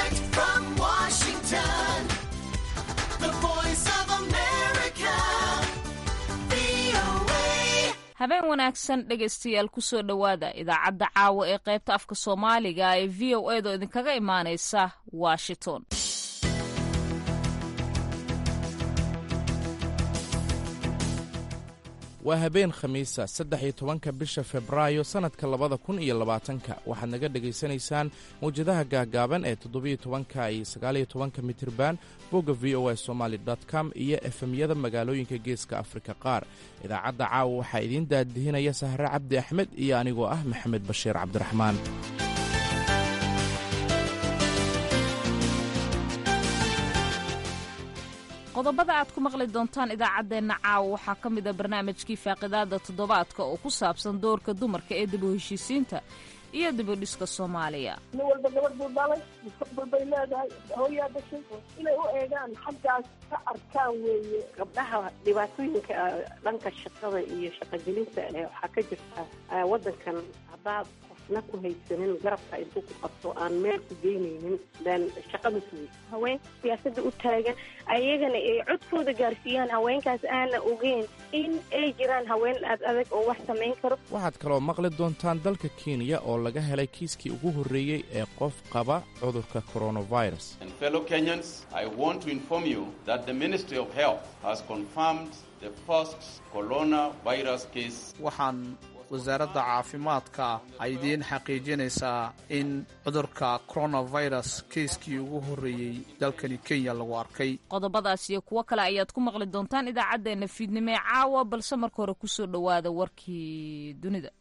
Direct from Washington, the voice of America, VOA. habeen wanaagsan dhegaystayaal kusoo dhowaada idaacadda caawa ee qaybta afka soomaaliga ee v o edo idinkaga imaanaysa washington waa habeen khamiisa saddex iyo tobanka bisha febraayo sannadka labada kun iyo labaatanka waxaad naga dhegaysanaysaan mawjadaha gaagaaban ee toddobiyo tobanka iyo sagaaliyo tobanka mitirban bogga v o a somaali com iyo efemyada magaalooyinka geeska afrika qaar idaacadda caawa waxaa idiin daadihinaya sahre cabdi axmed iyo anigoo ah maxamed bashiir cabdiraxmaan qodobada aad ku maqli doontaan idaacaddeenna caawa waxaa ka mid a barnaamijkii faaqidaada toddobaadka oo ku saabsan doorka dumarka ee dib u heshiisiinta iyo dib u dhiska soomaaliya nin walba gabadh buu dhalay mustaqbal bay leedahay hooyaa dhashay inay u eegaan xaggaas ka arkaan weeye gabdhaha dhibaatooyinka dhanka shaqada iyo shaqogelinta eh, waxaa ka jirta eh, waddankan haddaad qofna ku haysanin garabka intuu ku qabto aan meel ku geynaynin then shaqa ma sugin haweenka siyaasadda u taagan ayagana ay codkooda gaarsiiyaan haweenkaas aana ogeyn in ay jiraan haween aad adag oo wax samayn karo waxaad kaloo maqli doontaan dalka kenya oo laga helay kiiskii ugu horreeyey ee qof qaba cudurka coronavirus And fellow Kenyans, I want to inform you that the Ministry of Health has confirmed the first coronavirus case waxaan wasaaradda caafimaadka ay idiin xaqiijinaysaa in cudurka coronavirus kiiskii ugu horreeyey dalkani kenya lagu arkay qodobadaas iyo kuwo kale ayaad ku maqli doontaan idaacaddeenna fiidnimo ee caawa balse marka hore kusoo dhowaada warkii dunida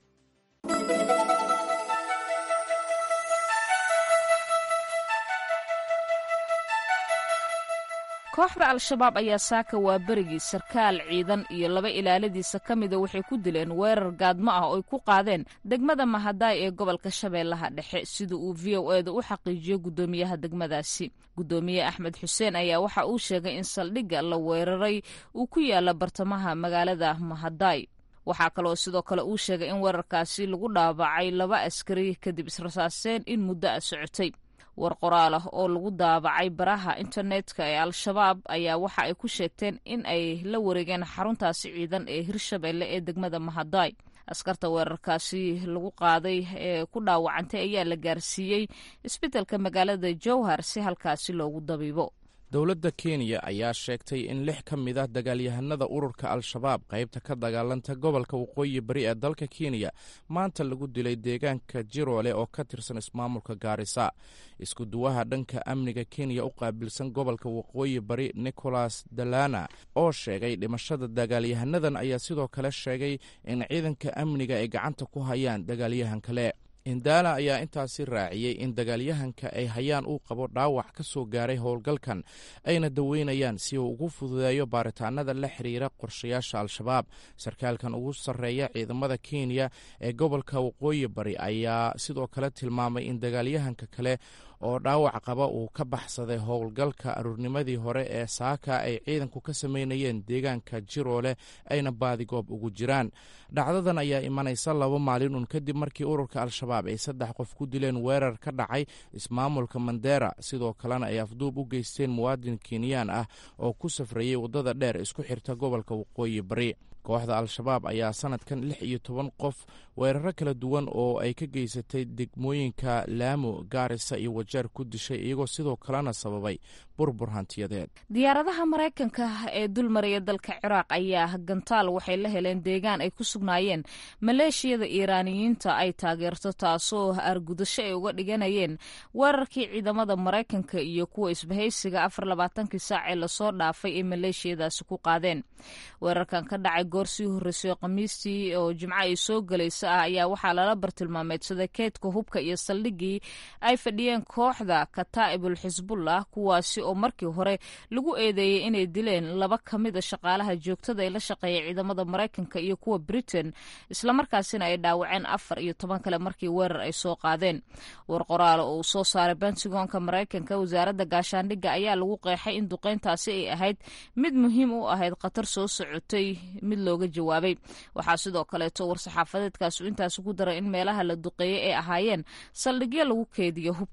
kooxda al-shabaab ayaa saaka waa berigii sarkaal ciidan iyo laba ilaaladiisa ka mida waxay ku dileen weerar gaadmo ah oo ay ku qaadeen degmada mahadaay ee gobolka shabeellaha dhexe sida uu v o eeda u xaqiijiyo guddoomiyaha degmadaasi guddoomiye axmed xuseen ayaa waxa uu sheegay in saldhigga la weeraray uu ku yaala bartamaha magaalada mahadaay waxaa kaloo sidoo kale uu sheegay in weerarkaasi lagu dhaawacay laba askari kadib israsaaseen in muddo a socotay war qoraal ah oo lagu daabacay baraha internetka ee al-shabaab ayaa waxa ay ku sheegteen in ay la wareegeen xaruntaasi ciidan ee hirshabeelle ee degmada mahadaay askarta weerarkaasi lagu qaaday ee ku dhaawacantay ayaa la gaarsiiyey isbeddelka magaalada jowhar si halkaasi loogu dabiibo dowladda kenya ayaa sheegtay in lix ka mid ah dagaalyahanada ururka al-shabaab qaybta ka dagaalanta gobolka waqooyi bari ee dalka kenya maanta lagu dilay deegaanka jiroole oo ka tirsan ismaamulka gaarisa isku duwaha dhanka amniga kenya u qaabilsan gobolka waqooyi bari nicholas dalana oo sheegay dhimashada dagaalyahanadan ayaa sidoo kale sheegay in ciidanka amniga ay gacanta ku hayaan dagaalyahan kale indala ayaa intaasi raaciyey in dagaalyahanka ay hayaan uu qabo dhaawac ka soo gaaray howlgalkan ayna daweynayaan si uu ugu fududeeyo baaritaanada la xiriira qorshayaasha al-shabaab sarkaalkan ugu sarreeya ciidamada kenya ee gobolka waqooyi bari ayaa sidoo kale tilmaamay in dagaalyahanka kale oo dhaawac qaba uu ka baxsaday howlgalka aruurnimadii hore ee saaka ay ciidanku ka sameynayeen deegaanka jiroole ayna baadigoob ugu jiraan dhacdadan ayaa imanaysa laba maalin un kadib markii ururka al-shabaab ay saddex qof ku dileen weerar ka dhacay ismaamulka mandera sidoo kalena ay afduub u geysteen muwaadin kenyaan ah oo ku safrayey waddada dheer isku xirta gobolka waqooyi bari kooxda al-shabaab ayaa sanadkan lix iyo toban qof weeraro kala duwan oo ay ka geysatay degmooyinka laamo gaarisa iyo wajeer ku dishay iyagoo sidoo kalena sababay burbur hantiyadeed diyaaradaha maraykanka ee dulmaraya dalka ciraaq ayaa gantaal waxay la heleen deegaan ay ku sugnaayeen maleeshiyada iiraaniyiinta ay taageerto taasoo argudasho ay uga dhiganayeen weerarkii ciidamada maraykanka iyo kuwa isbahaysiga afar labaatankii saac ee lasoo dhaafay ee maleeshiyadaasi ku qaadeen weerarkan ka dhacay goor sii horreysay khamiistii oo jimco ay soo gelaysa ah ayaa waxaa lala bartilmaameedsaday keydka hubka iyo saldhiggii ay fadhiyeen kooxda kataa'ibul xisbullah kuwaasi oo markii hore lagu eedeeyey inay dileen laba ka mida shaqaalaha joogtada ee la shaqeeya ciidamada maraykanka iyo kuwa britain islamarkaasina ay dhaawaceen afar iyo toban kale markii weerar ay soo qaadeen war qoraal oo uu soo saaray bentagonka maraykanka wasaaradda gaashaandhigga ayaa lagu qeexay in duqeyntaasi ay ahayd mid muhiim u ahayd khatar soo socotay mid looga jawaabay waxaa sidoo kaleeto war-saxaafadeedkaasu intaasi ku daray in meelaha la duqeeyey ay ahaayeen saldhigyo lagu keediyo hubka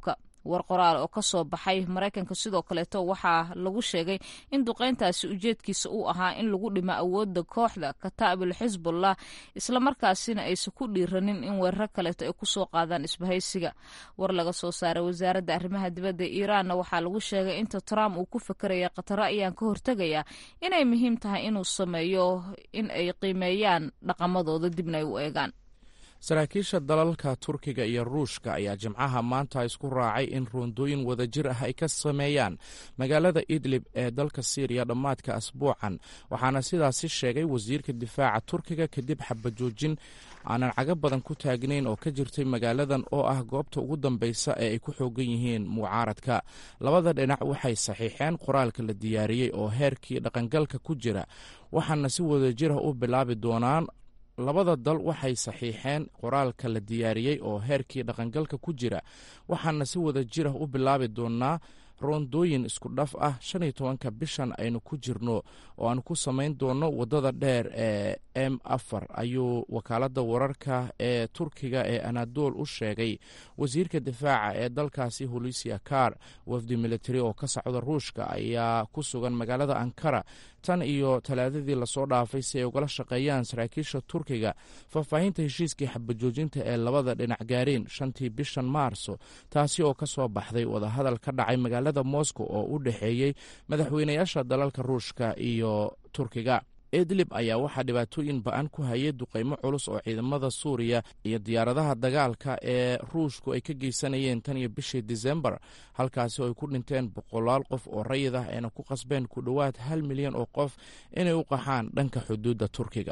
war qoraal oo kasoo baxay maraykanka sidoo kaleeto waxaa lagu sheegay in duqeyntaasi ujeedkiisa uu ahaa in lagu dhimo awooda kooxda kataa'ibul xisbullah islamarkaasina aysan ku dhiiranin in weeraro kaleeto ay kusoo qaadaan isbahaysiga war laga soo saaray wasaaradda arrimaha dibadda iiraanna waxaa lagu sheegay inta trump uu ku fakeraya khataro ayaan ka hortegaya inay muhiim tahay inuu sameeyo in ay qiimeeyaan dhaqamadooda dibna ay u eegaan saraakiisha dalalka turkiga iyo ruushka ayaa jimcaha maanta isku raacay in roondooyin wadajir ah ay ka sameeyaan magaalada idlib ee dalka siiriya dhammaadka asbuucan waxaana sidaasi sheegay wasiirka difaaca turkiga kadib xabajoojin aanan caga badan ku taagnayn oo ka jirtay magaaladan oo ah goobta ugu dambeysa ee ay ku xoogan yihiin mucaaradka labada dhinac waxay saxiixeen qoraalka la diyaariyey oo heerkii dhaqangalka ku jira waxaana si wadajirah u bilaabi doonaan labada dal waxay saxiixeen qoraalka la diyaariyey oo heerkii dhaqangalka ku jira waxaana si wada jirah u bilaabi doonaa roondooyin isku dhaf ah shan iyo tobanka bishan aynu ku jirno oo aan ku samayn doono waddada dheer ee m afar ayuu wakaaladda wararka ee turkiga ee anadol u sheegay wasiirka difaaca ee dalkaasi holisia kar wafdi militari oo ka socda ruushka ayaa ku sugan magaalada ankara tan iyo talaadadii lasoo dhaafay si ay ugala shaqeeyaan saraakiisha turkiga faahfaahinta heshiiskii xabajoojinta ee labada dhinac gaareen shantii bishan maarso taasi oo ka soo baxday wadahadal ka dhacay magaalada moscow oo u dhexeeyey madaxweynayaasha dalalka ruushka iyo turkiga idlib ayaa waxaa dhibaatooyin ba-an ku hayay duqeymo culus oo ciidamada suuriya iyo diyaaradaha dagaalka ee ruushku ay ka geysanayeen tan iyo bishii disembar halkaasi oo ay ku dhinteen boqolaal qof oo rayid ah ayna ku qasbeen ku dhowaad hal milyan oo qof inay u qaxaan dhanka xuduudda turkiga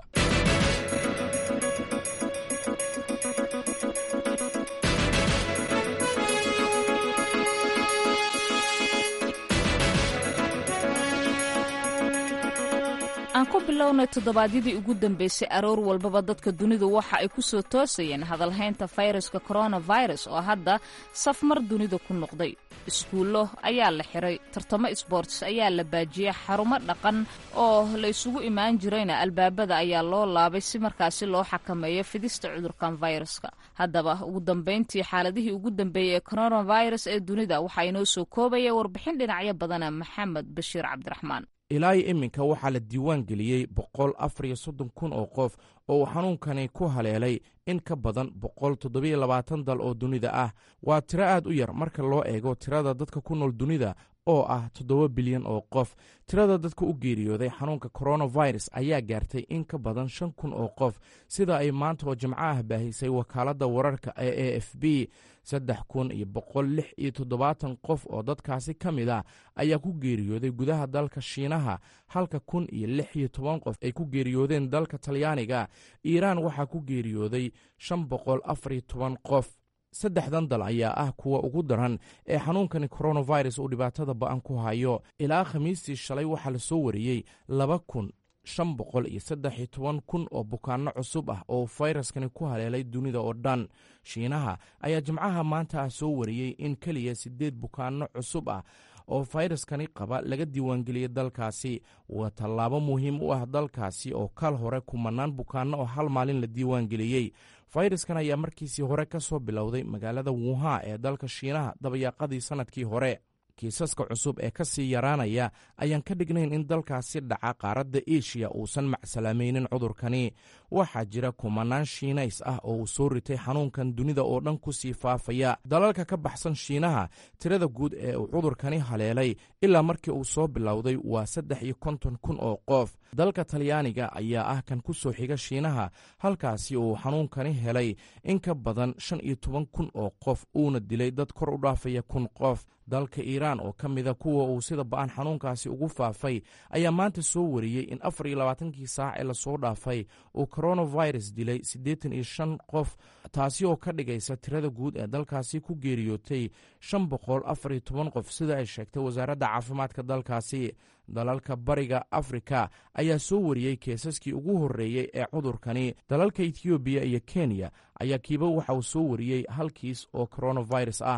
aan ku bilownay toddobaadyadii ugu dambeysay aroor walbaba dadka dunidu waxa ay ku soo toosayeen hadalhaynta fayraska coronavirus oo hadda safmar dunida ku noqday iskuullo ayaa la xiray tartamo sborts ayaa la baajiyey xarumo dhaqan oo la isugu imaan jirayna albaabada ayaa loo laabay si markaasi loo xakameeyo fidista cudurkan viruska haddaba ugu dambeyntii xaaladihii ugu dambeeyey ee coronavirus ee dunida waxaa inoo soo koobaya warbixin dhinacyo badana maxamed bashiir cabdiraxmaan ilaa iyo iminka waxaa la diiwaan geliyey boqol afar iyo soddon kun oo qof oo uu xanuunkani ku haleelay in ka badan boqol toddobiyo labaatan dal oo dunida ah waa tiro aad u yar marka loo eego tirada dadka ku nool dunida oo ah toddoba bilyan oo qof tirada dadka u geeriyooday xanuunka coronavirus ayaa gaartay in ka badan shan kun oo qof sida ay maanta oo jimco ah baahisay wakaaladda wararka ee a f b saddex kun iyo boqol lix iyo toddobaatan qof oo dadkaasi ka mid ah ayaa ku geeriyooday gudaha dalka shiinaha halka kun iyo lix iyo toban qof ay ku geeriyoodeen dalka talyaaniga iiraan waxaa ku geeriyooday shan boqol afar iyo toban qof saddexdan dal ayaa ah kuwa ugu daran ee xanuunkani coronavirus uu dhibaatada ba-an ku hayo ilaa khamiistii shalay waxaa la soo wariyey laba kun shan boqol iyo saddex iyo toban kun oo bukaanno cusub ah oo fayraskani ku haleelay dunida oo dhan shiinaha ayaa jimcaha maanta ah soo wariyey in keliya siddeed bukaanno cusub ah oo fayraskani qaba laga diiwaangeliyey dalkaasi waa tallaabo muhiim u ah dalkaasi oo kal hore kumanaan bukaanno oo hal maalin la diiwaangeliyey fayraskan ayaa markiisii hore ka soo bilowday magaalada wuha ee dalka shiinaha dabayaaqadii sannadkii hore kiisaska cusub ee ka sii yaraanaya ayaan ka dhignayn in dalkaasi dhaca qaaradda eshiya uusan macsalaamaynin cudurkani waxaa jira kumanaan shiinays ah oo uu soo ritay xanuunkan dunida oo dhan ku sii faafaya dalalka ka baxsan shiinaha tirada guud ee uu cudurkani haleelay ilaa markii uu soo bilowday waa saddex iyo konton kun oo qof dalka talyaaniga ayaa ah kan ku soo xiga shiinaha halkaasi uu xanuunkani helay in ka badan shan iyo toban kun oo qof uuna dilay dad kor u dhaafaya kun qof dalka iiraan oo ka mida kuwa uu sida ba-an xanuunkaasi ugu faafay ayaa maanta soo wariyey in afar iyo labaatankii saac ee lasoo dhaafay uu coronavirus dilay siddeetan iyo shan qof taasi oo ka dhigaysa tirada guud ee dalkaasi ku geeriyootay shan boqol afar iyo toban qof sida ay sheegtay wasaaradda caafimaadka dalkaasi dalalka bariga afrika ayaa soo wariyey keesaskii ugu horreeyey ee cudurkani dalalka etoobiya iyo kenya ayaa kiiba waxa uu soo wariyey hal kiis oo coronavirus ah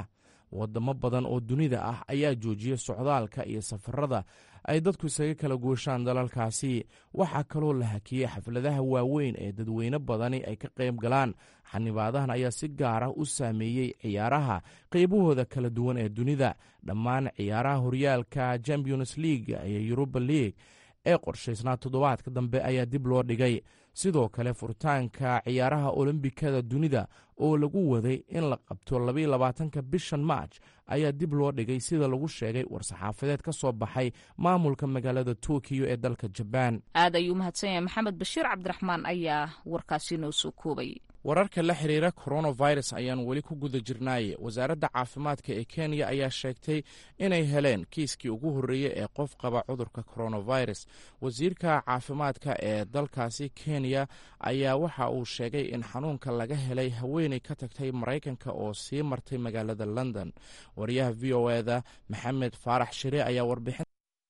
wadamo badan oo dunida ah ayaa joojiyey socdaalka iyo safarada ay dadku isaga kala gooshaan dalalkaasi waxaa kaloo la hakiyey xafladaha waaweyn ee dadweyne badani ay ka qayb galaan xanibaadahan ayaa si gaar ah u saameeyey ciyaaraha qaybahooda kala duwan ee dunida dhammaan ciyaaraha horyaalka champions league iyo yuruba league ee qorshaysnaa toddobaadka dambe ayaa dib loo dhigay sidoo kale furitaanka ciyaaraha olombikada dunida oo lagu waday in la qabto labaiyo labaatanka bishan maarj ayaa dib loo dhigay sida lagu sheegay war-saxaafadeed ka soo baxay maamulka magaalada tokiyo ee dalka jabaan aad ayuu mahadsan yahay maxamed bashiir cabdiraxmaan ayaa warkaasi noo soo koobay wararka la xiriira coronavirus ayaan weli ku guda jirnaaye wasaaradda caafimaadka ee kenya ayaa sheegtay inay heleen kiiskii ugu horreeyey ee qof qaba cudurka coronavirus wasiirka caafimaadka ee dalkaasi kenya ayaa waxa uu sheegay in xanuunka laga helay haweeney ka tagtay maraykanka oo sii martay magaalada london wariyaha v o eda maxamed faarax shire ayaa warbixin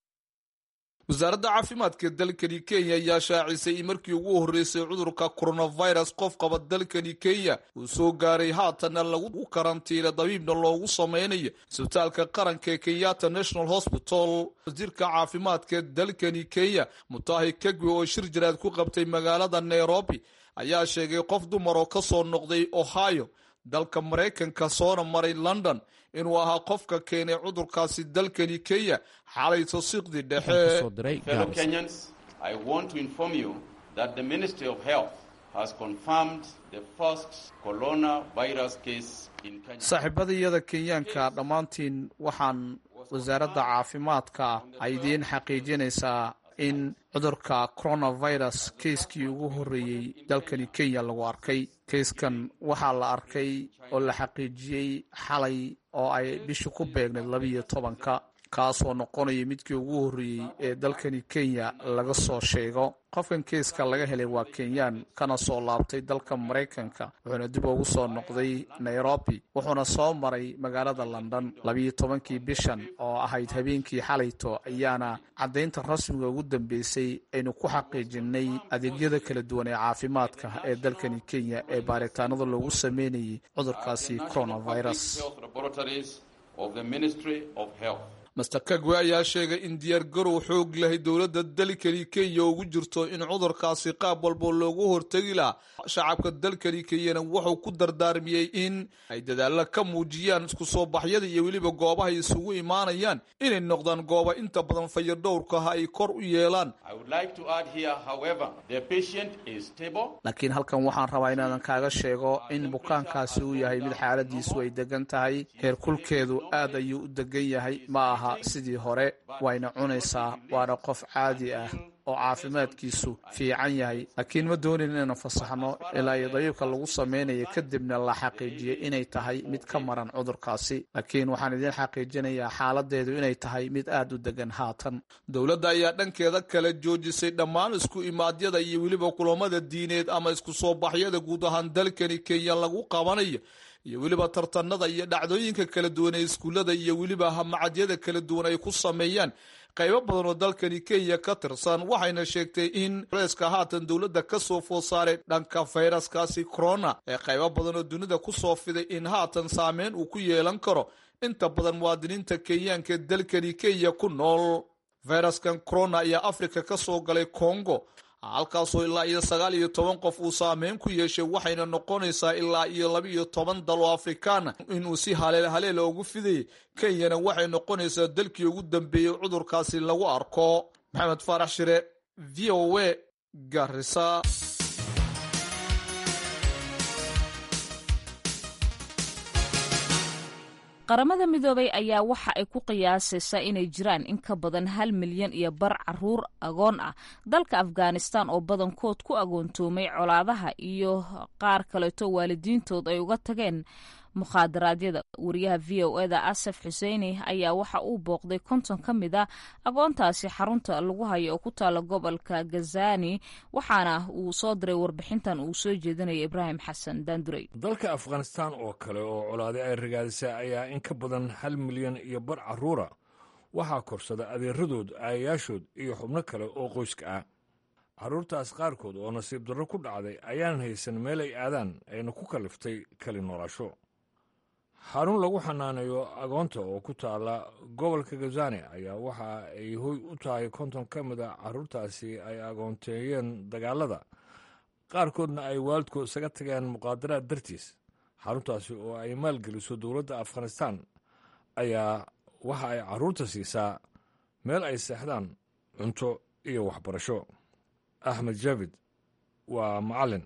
wasaaradda caafimaadka dalkani kenya ayaa shaacisay in markii ugu horreysay cudurka coronavirus qof qaba dalkani kenya uu soo gaaray haatanna lagu karantiila dabiibna loogu sameynayo isbitaalka qaranka ee kenyatta national hospital wasiirka caafimaadka dalkani kenya mutahi kagwe oo shir jaraad ku qabtay magaalada nairobi ayaa sheegay qof dumar oo ka soo noqday ohio dalka maraykanka soona maray london inuu ahaa qofka keenay cudurkaasi dalkani kenya xalay tosiiqdii dhexe Fellow Kenyans, I want to inform you that the Ministry of Health has confirmed the first coronavirus case in Kenya. saaxiibadayada kenyaanka dhammaantiin waxaan wasaaradda caafimaadka ay idiin xaqiijinaysaa in cudurka coronavirus keiskii ugu horreeyey dalkani kenya lagu arkay keiskan waxaa la arkay oo la xaqiijiyey xalay oo ay bisha ku beegnayd labiiyo tobanka kaasoo noqonaya midkii ugu horreeyey ee dalkani kenya laga soo sheego qofkan keiska laga helay waa kenyaan kana soo laabtay dalka maraykanka wuxuuna dib ugu soo noqday nairobi wuxuuna soo maray magaalada london labiiyo tobankii bishan oo ahayd habeenkii xalayto ayaana caddaynta rasmiga ugu dambeysay aynu ku xaqiijinay adeegyada kala duwan ee caafimaadka ee dalkani kenya ee baaritaanada loogu sameynayay cudurkaasi coronavirus Health laboratories of the Ministry of Health. master kagwe ayaa sheegay in diyaargarow xoog lahay dowladda dalkani kenya ugu jirto in cudurkaasi qaab walba loogu hortegi lahaa shacabka dalkani kenyana wuxuu ku dardaarmiyey in ay dadaalla ka muujiyaan isku soo baxyada iyo weliba goobahay isugu imaanayaan inay noqdaan gooba inta badan fayadhowrkaha ay kor u yeelaan I would like to add here, however, the patient is stable. laakiin halkan waxaan rabaa inaadan kaaga sheego in bukaankaasi uu yahay mid xaaladiisu ay degan tahay heerkulkeedu aad ayuu u degan yahay ma aha sidii hore wayna cunaysaa waana qof caadi ah oo caafimaadkiisu fiican yahay laakiin ma doonin inaynu fasaxno ilaa iyo dabiibka lagu samaynayo kadibna la xaqiijiyay inay tahay mid ka maran cudurkaasi laakiin waxaan idiin xaqiijinayaa xaaladeedu inay tahay mid aad u degan haatan dowladda ayaa dhankeeda kala joojisay dhammaan isku imaadyada iyo weliba kulamada diineed ama isku soo baxyada guud ahaan dalkani kenya lagu qabanayo iyo weliba tartanada iyo dhacdooyinka kala duwan ee iskuullada iyo weliba hamacadyada kala duwan ay ku sameeyaan qaybo badan oo dalkani kenya ka tirsan waxayna sheegtay in reeska haatan dowladda ka soo food saaray dhanka fayraskaasi corona ee qaybo badan oo dunida ku soo fiday in haatan saameyn uu ku yeelan karo inta badan muwaadiniinta kenyaanka ee dalkani kenya ku nool fayraskan corona ayaa afrika ka soo galay congo halkaasoo ilaa iyo sagaal iyo toban qof uu saameyn ku yeeshay waxayna noqonaysaa ilaa iyo laba iyo toban dal oo afrikaana inuu si haleel haleela ugu fidayay kenyana waxay noqonaysaa dalkii ugu dambeeyey cudurkaasi lagu arko maxamed faarax shire v o a garisa qaramada midoobay ayaa waxa ay ku qiyaasaysaa inay jiraan in ka badan hal milyan iyo bar caruur agoon ah dalka afghanistan oo badankood ku agoontoomay colaadaha iyo qaar kaleeto waalidiintood ay uga tageen mukhadaraadyada wariyaha v o eda asaf xuseini ayaa waxa uu booqday konton ka mid a agoontaasi xarunta lagu hayo oo ku taala gobolka gazani waxaana uu soo diray warbixintan uu soo jeedinaya ibraahim xasan daandurey dalka afghanistan oo kale oo colaade ay ragaadisay ayaa in ka badan hal milyan iyo bar caruura waxaa korsada adeeradood aayayaashood iyo xubno kale oo qoyska ah carruurtaas qaarkood oo nasiib darro ku dhacday ayaan haysan meel ay aadaan ayna ku kalliftay kali noolaasho xarun lagu xanaaneeyo agoonta oo ku taala gobolka gazani ayaa waxa ay hoy u tahay konton ka mid a caruurtaasi ay agoonteeyeen dagaalada qaarkoodna ay waalidkood isaga tageen muqaadaraad dartiis xaruntaasi oo ay maalgeliso dowladda afghanistan ayaa waxa ay caruurta siisaa meel ay seexdaan cunto iyo waxbarasho axmed javid waa macalin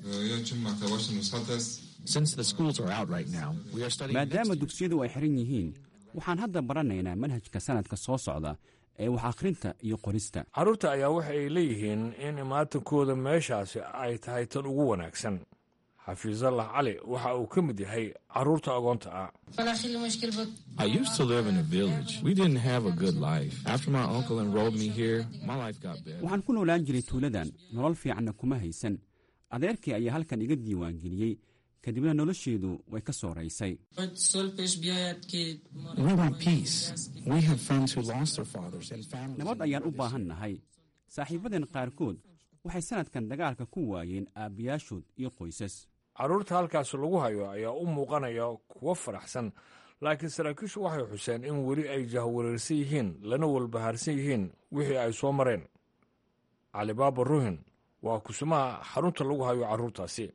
maadaama dugsiyadu ay xiran yihiin waxaan hadda baranaynaa manhajka sanadka soo socda ee wax akhrinta iyo qorista carruurta ayaa waxa ay leeyihiin in imaatankooda meeshaasi ay tahay tan ugu wanaagsan xafiisallah cali waxa uu ka mid yahay carruurta agoonta ah waxaan ku noolaan jiray tuuladan nolol fiicanna kuma haysan adeerkii ayaa halkan iga diiwaangeliyey kadibna nolosheedu way ka soo raysay nabad ayaan u baahan nahay saaxiibadeen qaarkood waxay sannadkan dagaalka ku waayeen aabbayaashood iyo qoysas carruurta halkaas lagu hayo ayaa u muuqanaya kuwo faraxsan laakiin saraakiishu waxay xuseen in weli ay jahwareersan yihiin lana walbahaarsan yihiin wixii ay soo mareen calibaaba ruhin waa kusumaha xarunta lagu hayo carruurtaasi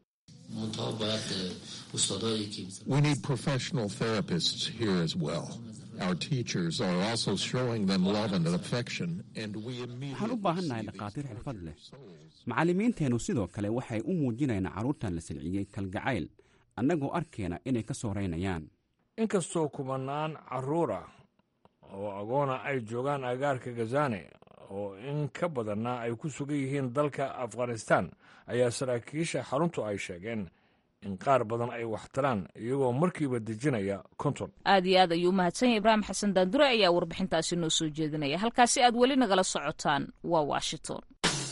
We need professional therapists here as well. Our teachers are also showing them love and affection, and we waxaan u baahannahay dhakhaatiir xirfad leh macallimiinteennu sidoo kale waxay u muujinayaan carruurtan la silciyey kalgacayl annagoo arkeena inay ka soo raynayaan inkastoo kumanaan carruur ah oo agoona ay joogaan agaarka gazane oo in ka badanna ay ku sugan yihiin dalka afghanistan ayaa saraakiisha xaruntu ay sheegeen in qaar badan ay waxtaraan iyagoo markiiba dejinaya konton aad iyo aad ayuu umahadsan yahay ibraahim xasan daandure ayaa warbixintaasi noo soo jeedinaya halkaasi aad weli nagala socotaan waa washington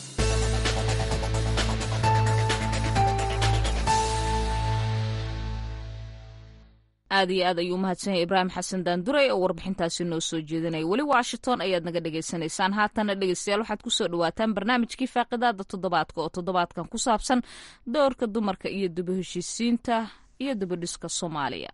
aad iyo aad ayuu umahadsan yahay ibraahim xasan daandurey oo warbixintaasi noo soo jeedinaya weli washington ayaad naga dhagaysanaysaan haatana dhegeystayaal waxaad kusoo dhawaataan barnaamijkii faaqidaada toddobaadka oo toddobaadkan ku saabsan doorka dumarka iyo daba heshiisiinta iyo dabadhiska soomaaliya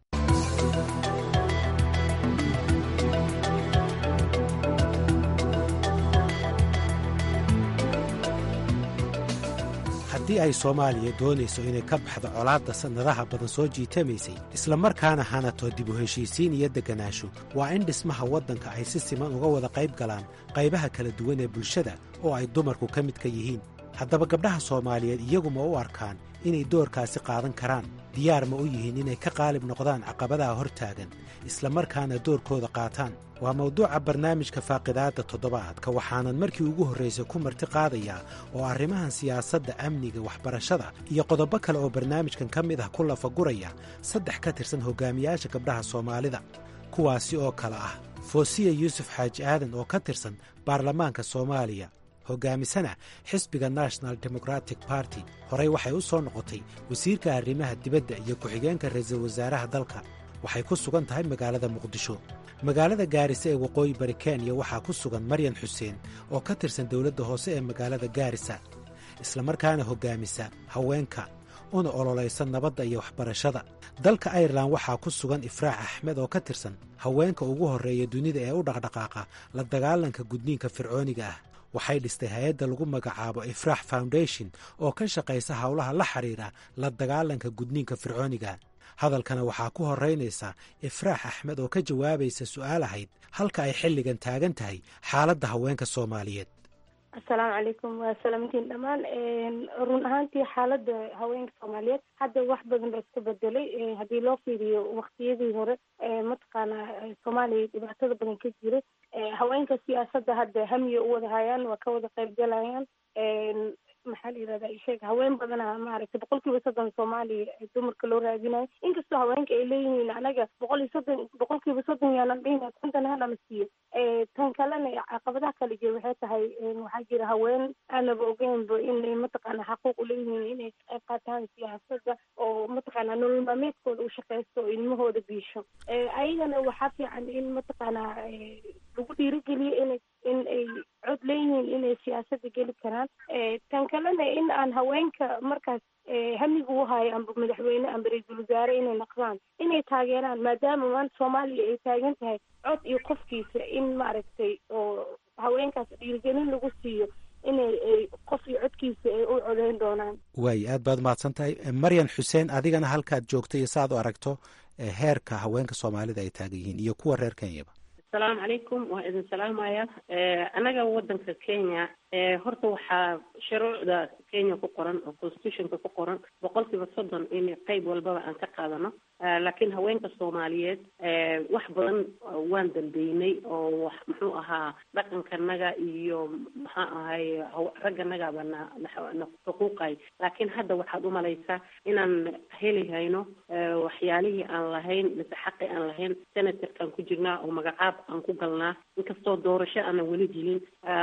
haddii ay soomaaliya doonayso inay ka baxdo colaadda sannadaha badan soo jiitamaysay islamarkaana hanato dib u heshiisiin iyo degganaasho waa in dhismaha waddanka ay si siman uga wada qayb galaan qaybaha kala duwan ee bulshada oo ay dumarku ka midka yihiin haddaba gabdhaha soomaaliyeed iyaguma u arkaan inay doorkaasi qaadan karaan diyaar ma u yihiin inay ka qaalib noqdaan caqabadaha hor taagan islamarkaana doorkooda qaataan waa mawduuca barnaamijka faaqidaadda toddobaadka waxaanan markii ugu horraysay ku marti qaadayaa oo arrimahan siyaasadda amniga waxbarashada iyo qodobo kale oo barnaamijkan ka mid ah ku lafaguraya saddex ka tirsan hogaamiyaasha gabdhaha soomaalida kuwaasi oo kale ah foosiya yuusuf xaaji aadan oo ka tirsan baarlamaanka soomaaliya hogaamisana xisbiga national democratic barty horey waxay u soo noqotay wasiirka arrimaha dibadda iyo ku-xigeenka ra'iisul wasaaraha dalka waxay ku sugan tahay magaalada muqdisho magaalada gaarisa ee waqooyi bari kenya waxaa ku sugan maryan xuseen oo ka tirsan dowladda hoose ee magaalada gaarisa islamarkaana hoggaamisa haweenka una ololaysa nabadda iyo waxbarashada dalka airelan waxaa ku sugan ifraax axmed oo ka tirsan haweenka ugu horreeya dunida ee u dhaqdhaqaaqa la dagaalanka gudniinka fircooniga ah waxay dhistay hay-adda lagu magacaabo ifraax foundation oo ka shaqaysa howlaha la xidhiidha la dagaalanka gudniinka fircooniga hadalkana waxaa ku horeynaysa ifraax axmed oo ka jawaabaysa su-aal ahayd halka ay xilligan taagan tahay xaaladda haweenka soomaaliyeed asalaamu calaykum waa salaamantiin dhammaan run ahaantii xaaladda haweenka soomaaliyeed hadda wax badan baa iska bedelay haddii loo fiiriyo waktiyadii hore mataqaanaa soomaaliya dhibaatada badan ka jira haweenka siyaasadda hadda hamiya u wada hayaan waa ka wada qayb galayaan maxaa la yirahdaa isheeg haween badana maaragtay boqol kiiba soddon soomaaliya dumarka loo raadinayo inkastoo haweenka ay leeyihiin anaga boqol iyo soddon boqol kiiba soddon yaanan dhihina kontan ha nala siiyo tan kalena caqabadaha kale jira waxay tahay waxaa jira haween aanaba ogeynba inay mataqaana xaquuq uleeyihiin inay qayb qaataan siyaasadda oo mataqaana nolol maalmeedkooda u shaqeysto oo ilmahooda biisho ayagana waxaa fiican in mataqaana lagu dhiirigeliyo inay in ay cod leeyihiin inay siyaasadda geli karaan tan kalena in aan haweenka markaas hamiga u hayo amba madaxweyne amba ra-iisul wasaare inay naqdaan inay taageeraan maadaama maanta soomaaliya ay taagan tahay cod iyo qofkiisa in maaragtay oo haweenkaas dhiirigelin lagu siiyo inay qof iyo codkiisa ay u codeyn doonaan waay aad baad umahadsan tahay maryan xuseen adigana halkaad joogta iyo saaad u aragto heerka haweenka soomaalida ay taagan yihiin iyo kuwa reer kenyaba asalaamu calaykum waa idin salaamaya annaga wadanka kenya horta waxaa shuruucda kenya ku qoran oo constitutionka ku qoran boqolkiiba soddon in qeyb walbaba aan ka qaadano laakiin haweenka soomaaliyeed wax badan waan dambeynay oo wax muxuu ahaa dhaqankanaga iyo maxaa ahay ragganagaba na na xuquuqay laakiin hadda waxaad umalaysaa inaan heli hayno waxyaalihii aan lahayn mise xaqi aan lahayn senatorkaan ku jirnaa oo magacaab aan ku galnaa inkastoo doorasho aanan weli gelin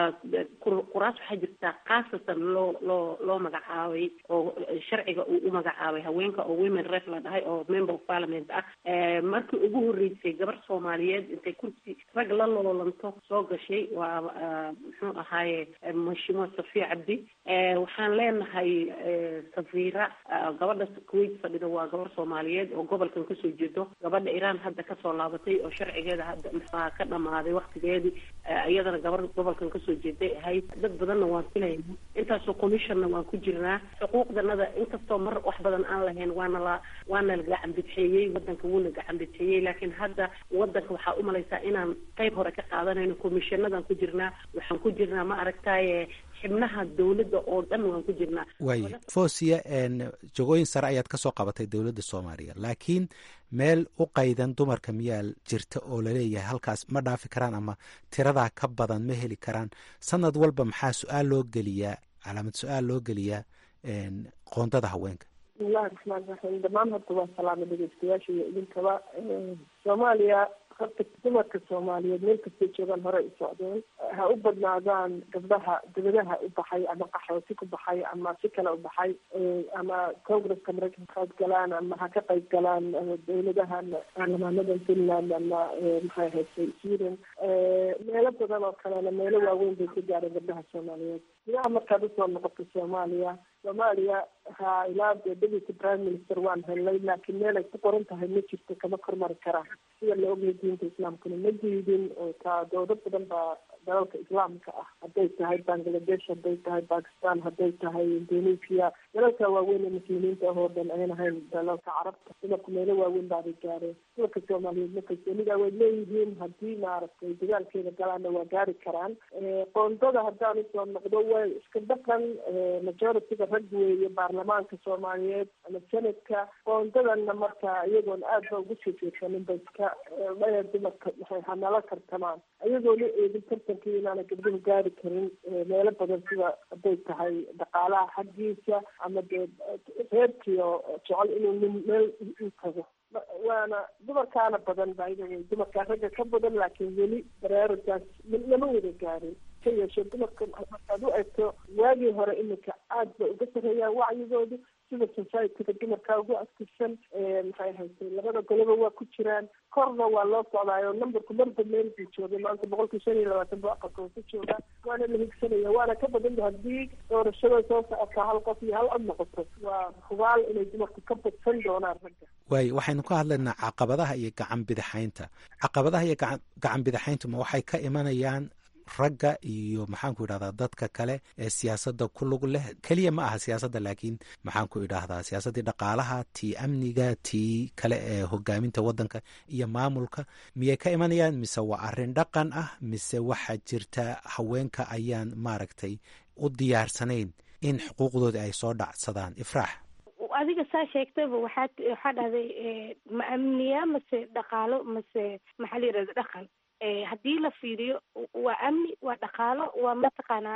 kuraas waxaa jirtaa khaasatan loo loo loo magacaabay oo sharciga uu u magacaabay haweenka oo women ref la dhahay oo member of parliament ah markii ugu horreysay gabar soomaaliyeed intay kursi rag la loolanto soo gashay waa muxuu ahaaye mashimo safiya cabdi waxaan leenahay safiira gabadha kuwait fadhida waa gabar soomaaliyeed oo gobolkan kasoo jeedo gabadha iran hadda kasoo laabatay oo sharcigeeda hadda muxuaha ka dhamaaday waktigeedii iyadana gabar gobolkan kasoo jeeday ahayd dad badanna waan filayna intaasoo commissionna waan ku jirnaa xuquuqdanada inkastoo mar wax badan aan lahayn waana la waana la gacan bidxeeyey wadanka wuuna gacan bidxeeyey laakiin hadda wadanka waxaa umalaysaa inaan qeyb hore ka qaadanayno commissionadan ku jirnaa waxaan ku jirnaa ma aragtaye xibnaha dowladda oo dhan waan ku jirnaa waay fosia jagooyin sare ayaad ka soo qabatay dowladda soomaaliya laakiin meel u qaydan dumarka miyaa jirta oo laleeyahay halkaas ma dhaafi karaan ama tiradaa ka badan ma heli karaan sanad walba maxaa su-aal loo geliyaa calaamad su-aal loo geliyaa qoondada haweenka bismillahi raxmaan raxiim dhammaan horta waa salaama dhegeystayaasha iyo idinkaba soomaaliya horta dumarka soomaaliyeed meel kastay joogaan hore u socdeen ha u badnaadaan gabdhaha dibadaha u baxay ama qaxooti ku baxay ama si kale u baxay ama congresska maraykanka qayb galaan ama ha ka qayb galaan dowladahan baarlamaanada finland ama maxay ahayd sweden meelo badan oo kalena meelo waaweyn bay ka gaareen gabdhaha soomaaliyeed gudaha markaad usoo noqoto soomaaliya soomaaliya ha ilaa dee deputy prime minister waan helnay laakiin meel ay ku qoran tahay ma jirto kama kormari karaan sida la ogyahay diinta islaamkuna ma diidin oo taa dowlad badan baa dalalka islaamka ah hadday tahay bangladesh hadday tahay bakistan hadday tahay indonesia dalalka waaweyn ee muslimiinta ah oo dhan ayan ahayn dalalka carabta dumarku meelo waaweyn baabay gaareen dumarka soomaaliyeed ma kalsoonida way leeyihiin haddii maaragtay dagaalkeeda galaana waa gaari karaan qoondada haddaan usoo noqdo way iska dhaqan majorityga rag weeye baarlamaanka soomaaliyeed ama senadka qoondadana marka iyagoon aad ba ugu soo jeedsanin ba iska dhaya dumarka maxay hanala kartamaan iyagoona eegin tartankii inaana gabdhuhu gaari karin meelo badan sida hadday tahay dhaqaalaha xaggiisa ama dee reerkiio jecel inuu nin meel u tago waana dumarkaana badan baida wey dumarkaa ragga ka badan laakiin weli baraaragaas lama wada gaarin ka yeeshe dumarka markaad u egto waagii hore iminka aad ba uga sarreeyaan wacyigoodu sida societyga dumarkaa ugu aktifsan maxay haytay labada goloba waa ku jiraan korna waa loo socdaayo numberku marba meel buu joogay maanta boqolkii shan iyo labaatan bu aqalka ku joogaa waana la higsanaya waana ka badan haddii doorashada soo socota hal qof iyo hal cod noqoto waa hubaal inay dumarku ka badsan doonaan ragga waay waxaynu ka hadlaynaa caqabadaha iyo gacan bidixaynta caqabadaha iyo gacan gacan bidixayntu ma waxay ka imanayaan ragga iyo maxaanku idhahdaa dadka kale ee siyaasadda ku lug leh keliya ma aha siyaasadda laakiin maxaanku idhaahdaa siyaasaddii dhaqaalaha tii amniga tii kale ee hogaaminta waddanka iyo maamulka miyay ka imanayaan mise waa arrin dhaqan ah mise waxaa jirta haweenka ayaan maaragtay u diyaarsanayn in xuquuqdooda ay soo dhacsadaan ifraax adiga saa sheegtaba waxaa waxaa dhahday ma amniya mase dhaqaalo mase maxaa la yidhahda dhaqan haddii la fiiriyo waa amni waa dhaqaalo waa mataqaanaa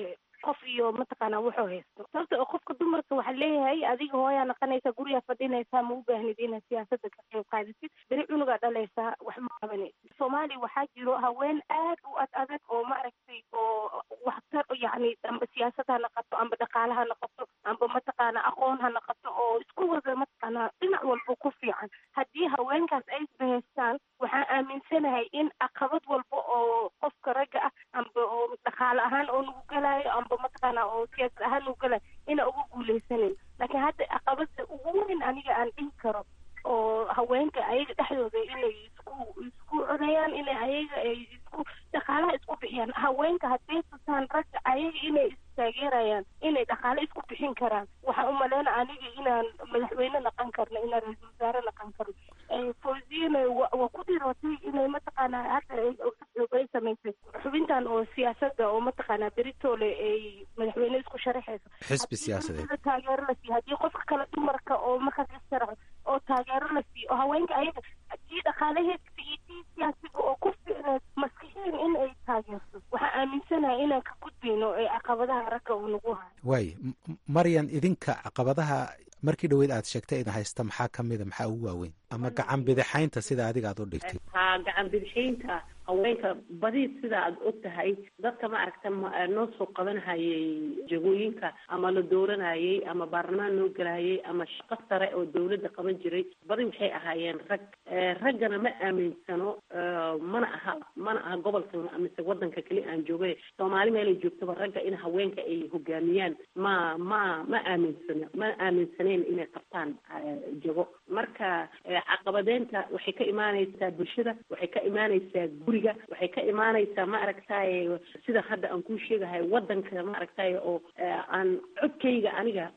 qof iyo mataqaanaa wuxuu haysto sababta oo qofka dumarka waxaa leeyahay adiga hooyaa naqanaysa gurigaa fadhinaysaa ma u baahnid inaad siyaasadda ka qayb qaadisid beri cunugaa dhalaysaa wax ma qabanaysid soomaaliya waxaa jiro haween aad u ad adag oo maaragtay oo waxtar yacni amba siyaasad ha naqato amba dhaqaale ha naqato amba mataqaanaa aqoon ha naqato oo isku wada mataqaanaa dhinac walba ku fiican haddii haweenkaas ay isbahaystaan waxaan aaminsanahay in caqabad walba oo oo siyaasad ahaan u gala ina uga guuleysanin laakiin hadda caqabada ugu weyn aniga aan dhihi karo oo haweenka ayaga dhexdooda inay isku isku codayaan inay ayaga ay isku dhaqaalaha isku bixiyaan haweenka hadday tusaan ragga ayaga inay istaageerayaan inay dhaqaale isku bixin karaan waxaan umaleyna aniga inaan madaxweyne naqan karno inaan ra-iisul wasaare naqan karno fawziyana waa ku dhirootay inay mataqaanaa hadda ay samaysay xubintan oo siyaasada oo mataqaanaa beritole ay madaxweyne isku sharaxayso xisbi siyaasadeed taageero la siiyo haddii qofka kale dumarka oo markaas issharaxo oo taageero la siiyo oo haweenka ayaga haddii dhaqaalaheedka iyo tii siyaasiga oo ku ficneed maskixiin in ay taageerto waxaan aaminsanahay inaan ka gudbayno ee caqabadaha ragga uu nagu hayo waay maryan idinka caqabadaha markii dhaweyd aad sheegtay idin haysta maxaa ka mida maxaa ugu waaweyn ama gacan bidixaynta sida adiga aad u dhigtay ha gacan bidixaynta haweenka badi sida aad og tahay dadka ma aragta noo soo qabanhayay jagooyinka ama la dooranayay ama baarlamaan noo gelahayay ama shaqo sare oo dawladda qaban jiray badi waxay ahaayeen rag raggana ma aaminsano mana aha mana aha gobolkan mise wadanka keli aan joogay soomaali meelay joogtaba ragga in haweenka ay hogaamiyaan ma ma ma aaminsano ma aaminsaneen inay qabtaan jago marka caqabadeynta waxay ka imaaneysaa bulshada waxay ka imaaneysaa guriga waxay ka imaaneysaa ma aragtaye sida hadda aan kuu sheegahay wadanka ma aragtaye oo aan codkayga aniga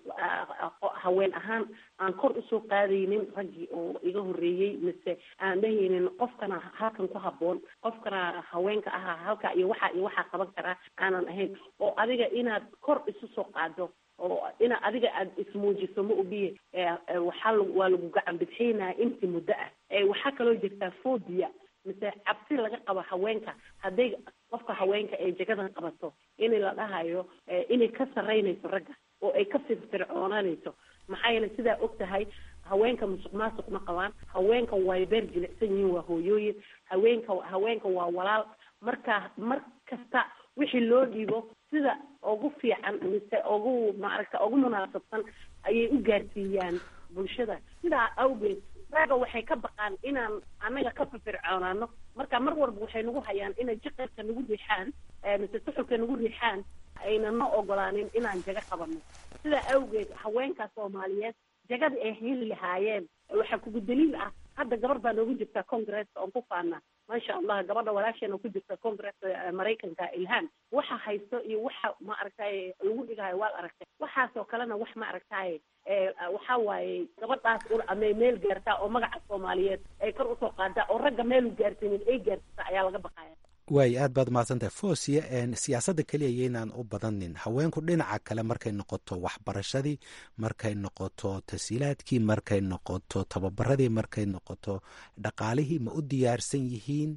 haween ahaan aan kor usoo qaadaynin raggii oo iga horeeyey mise aan dhahaynin qofkana halkan ku haboon qofkana haweenka ahaa halka iyo waxa iyo waxaa qaban karaa aanan ahayn oo adiga inaad kor isu soo qaado oo ina adiga aad ismuujiso ma ogiye waxaa waa lagu gacan bidxaynaya intii muddo ah waxaa kaloo jirtaa phobia mise cabsi laga qabo haweenka hadday qofka haweenka ay jagadan qabato in la dhahayo inay ka saraynayso ragga oo ay ka firfircoonanayso maxaa yeele sidaa og tahay haweenka musuq maasuq ma qabaan haweenka way beer jilicsan yihiin waa hooyooyin haweenka haweenka waa walaal marka mar kasta wixii loo dhiibo sida ugu fiican mise ugu maaragta ugu munaasabsan ayay u gaarsiiyaan bulshada sidaa awgeed ragga waxay ka baqaan inaan annaga ka firfircoonaano marka mar walba waxay nagu hayaan inay jiqirka nagu riixaan mise suxulka nagu riixaan ayna noo ogolaanin inaan jaga qabano sidaa awgeed haweenka soomaaliyeed jagada ay heli lahaayeen waxaa kugu daliil ah hadda gabar baa noogu jirta congresska oon ku faana maasha allah gabadha walaasheena ku jirta congresska maraykanka ilhaan waxa haysto iyo waxa ma aragtaye lagu dhigayo waad aragtay waxaasoo kalena wax ma aragtaye waxa waaye gabadhaas un amay meel gaartaa oo magaca soomaaliyeed ay kor usoo qaadaa oo ragga meel u gaarsiinin ay gaarsiisa ayaa laga baqaya waay aad baad mahadsantahay fosia siyaasadda keliya yaynaan u badanin haweenku dhinaca kale markay noqoto waxbarashadii markay noqoto tasiilaadkii markay noqoto tababaradii markay noqoto dhaqaalihii ma u diyaarsan yihiin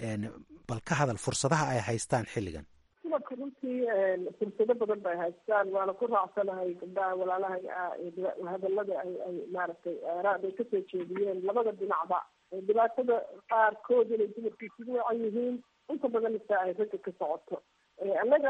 bal ka hadal fursadaha ay haystaan xilligan dumarka runtii fursado badan bay haystaan waana ku raacsanahay gabdhaha walaalaha hadalada ay ay maaragtay aaraad ay kasoo jeediyeen labada dhinacba dhibaatada qaarkood inay dumarku isugu wacan yihiin inta badan ita ay ragga ka socoto annaga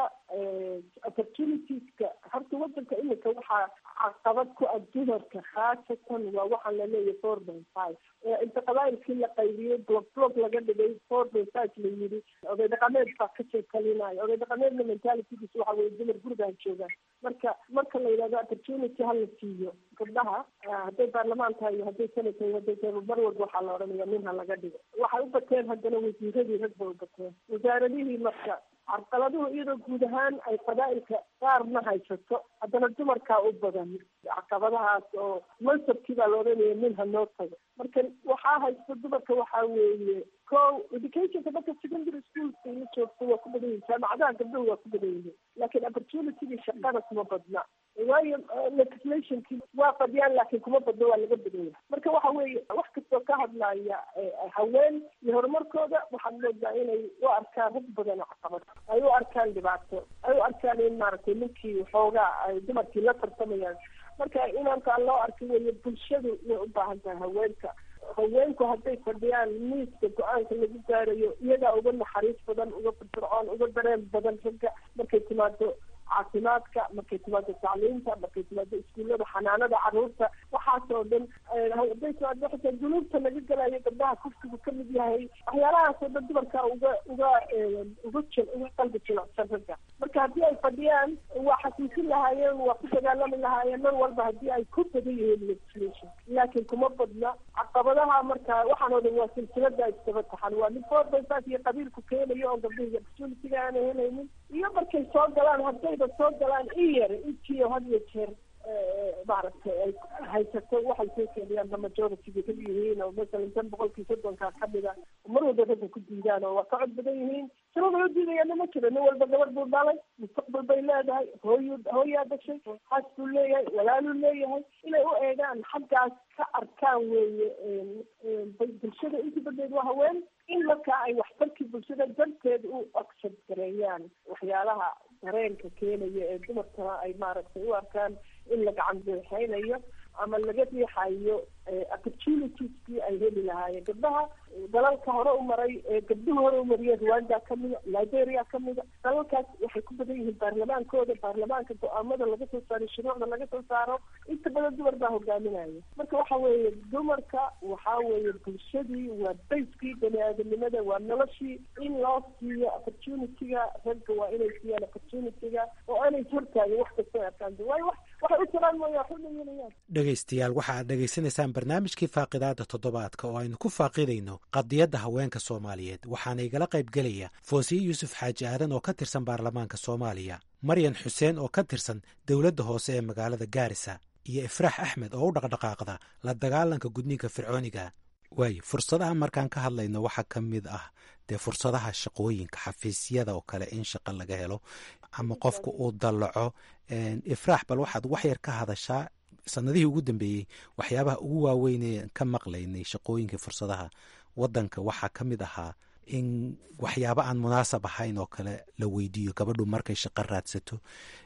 opportunitieska horta wadanka imika waxaa caqabad ku ah dumarka khaasatan waa waxaan laleeyahay four by five inta qabaayilkii la qaybiyey block block laga dhigay four by five la yidhi oday dhaqameed baa ka sheekalinaayo oday dhaqameedna mentalitydiis waxa weye dumar gurigaan joogaan marka marka la yidhahdo opportunity hala siiyo gabdhaha hadday baarlamaan tahay iyo hadday senate tahay hadday tahay mar walba waxaa la odhanaya nin ha laga dhigo waxay u bateen haddana wasiiradii rag bay u bateen wasaaradihii marka carqaladuhu iyadoo guud ahaan ay qabaa'ilka qaarna haysato haddana dumarkaa u badan caqabadahaas oo mansabkii baa la odhanaya nin ha noo tago marka waxaa haysta dumarka waxaa weeye ko educationka marka secondary schoolka iyo joogto waa ku badan yihin jaamacadaha gabdhahu waa ku badan yihiin laakiin opportunitygii shaqada kuma badna waayo legislationkii waa fadhiyaan laakiin kuma badno waa laga badan yahay marka waxa weeye wax kastoo ka hadlaya haween iyo horumarkooda waxaad moodaa inay u arkaan rag badan oo caqabad ay u arkaan dhibaato ay u arkaan in maaragtay ninkii xoogaa ay dumarkii la tartamayaan marka inantaan loo arka weeye bulshadu way u baahan tahay haweenka haweenku hadday fadhiyaan miiska go-aanka lagu gaarayo iyagaa uga naxariis badan uga firfircoon uga dareen badan ragga markay timaado caafimaadka markay timaado tacliinta markay timaado iskuullada xanaanada caruurta waxaasoo dhan hadday timaado xitaa dunuubta laga galayo gabdhaha kufsigu ka mid yahay waxyaalahaasoo dhan dumarka uga uga uga jil uga qalbi jilicsan ragga marka haddii ay fadhiyaan waa xasuusin lahaayeen waa ku dagaalami lahaayeen mar walba haddii ay ku badan yihiin legislation laakiin kuma badna caqabadaha marka waxaan oo dhan waa silsilada isdaba taxan waa mid foorbaysaas iyo qabiilku keenayo oo gabdhihi opportunitiga aanay helaynin iyo markay soo galaan haddayba soo galaan in yar intiio had iyo jeer maaragtay ay haysato waxay soo keenayaan ba majority-ga ka yihiin oo masalan tan boqolkii soddonkaa kamida mar walba ragga ku diidaan oo waa ka cod badan yihiin sababay u diidayaana ma jiro nin walba gabadh buu dhalay mustaqbal bay leedahay hooyu hooyaa dhashay xaas buu leeyahay walaaluu leeyahay inay u eegaan xaggaas ka arkaan weeye bulshada inta badeed waa haween in markaa ay waxtarkii bulshada darteed u accept gareeyaan waxyaalaha dareenka keenaya ee dumarkana ay maaragtay u arkaan in la gacan beexeynayo ama laga riixayo opportunitieskii ay heli lahaayeen gabdhaha dalalka hore u maray ee gabdhuhu hore u mariyeen rwanda kamida liberia kamida dalalkaas waxay ku badan yihiin baarlamaankooda baarlamaanka go-aamada laga soo saaro shuruucda laga soo saaro inta badan dumar baa hogaaminaya marka waxa weeye dumarka waxa weeye bulshadii waa bayskii bani aadamnimada waa noloshii in loo siiyo opportunity-ga ragga waa inay siiyaan opportunity-ga oo aanay hortaagin wax kasta arkaan waayo wax waxay u jiraan mooya wax u dhayeelayaan dhegaystayaal waxa aad dhegaysanaysaan barnaamijkii faaqidaada toddobaadka oo aynu ku faaqidayno qadiyadda haweenka soomaaliyeed waxaana igala qayb gelaya foosiye yuusuf xaaji aadan oo ka tirsan baarlamaanka soomaaliya maryan xuseen oo ka tirsan dowladda hoose ee magaalada gaarisa iyo ifraax axmed oo u dhaqdhaqaaqda la dagaalanka gudniinka fircooniga waayo fursadaha markaan ka hadlayno waxaa ka mid ah dee fursadaha shaqooyinka xafiisyada oo kale in shaqo laga helo ama qofka uu dallaco ifraax bal waxaad wax yar ka hadashaa sanadihii ugu dambeeyey waxyaabaha ugu waaweynee ka maqlaynay shaqooyinka fursadaha wadanka waxaa ka mid ahaa in waxyaabo aan munaasab ahayn oo kale la weydiiyo gabadhu markay shaqo raadsato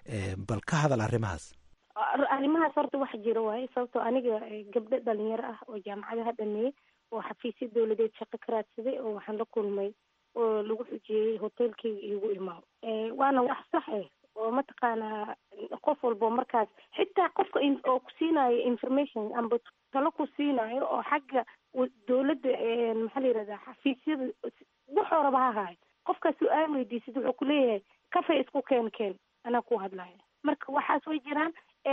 bal ka hadal arrimahaas arrimahaas horta wax jiro waaye sababtoo aniga gabdho dhalinyaro ah oo jaamacadaha dhameeyey oo xafiisya dawladeed shaqo ka raadsaday oo waxaan la kulmay oo lagu xujiyey hotelkeyga iigu imaado waana wax sax eh oo mataqaanaa qof walbo markaas xitaa qofka oo ku siinayo information amba talo ku siinayo oo xagga dawladda maxaa la yirahdaa xafiisyada wuxuu raba ha ahaayo qofkaas su-aal weydiisid wuxuu kuleeyahay kafay isku keen keen anaa ku hadlaya marka waxaas way jiraan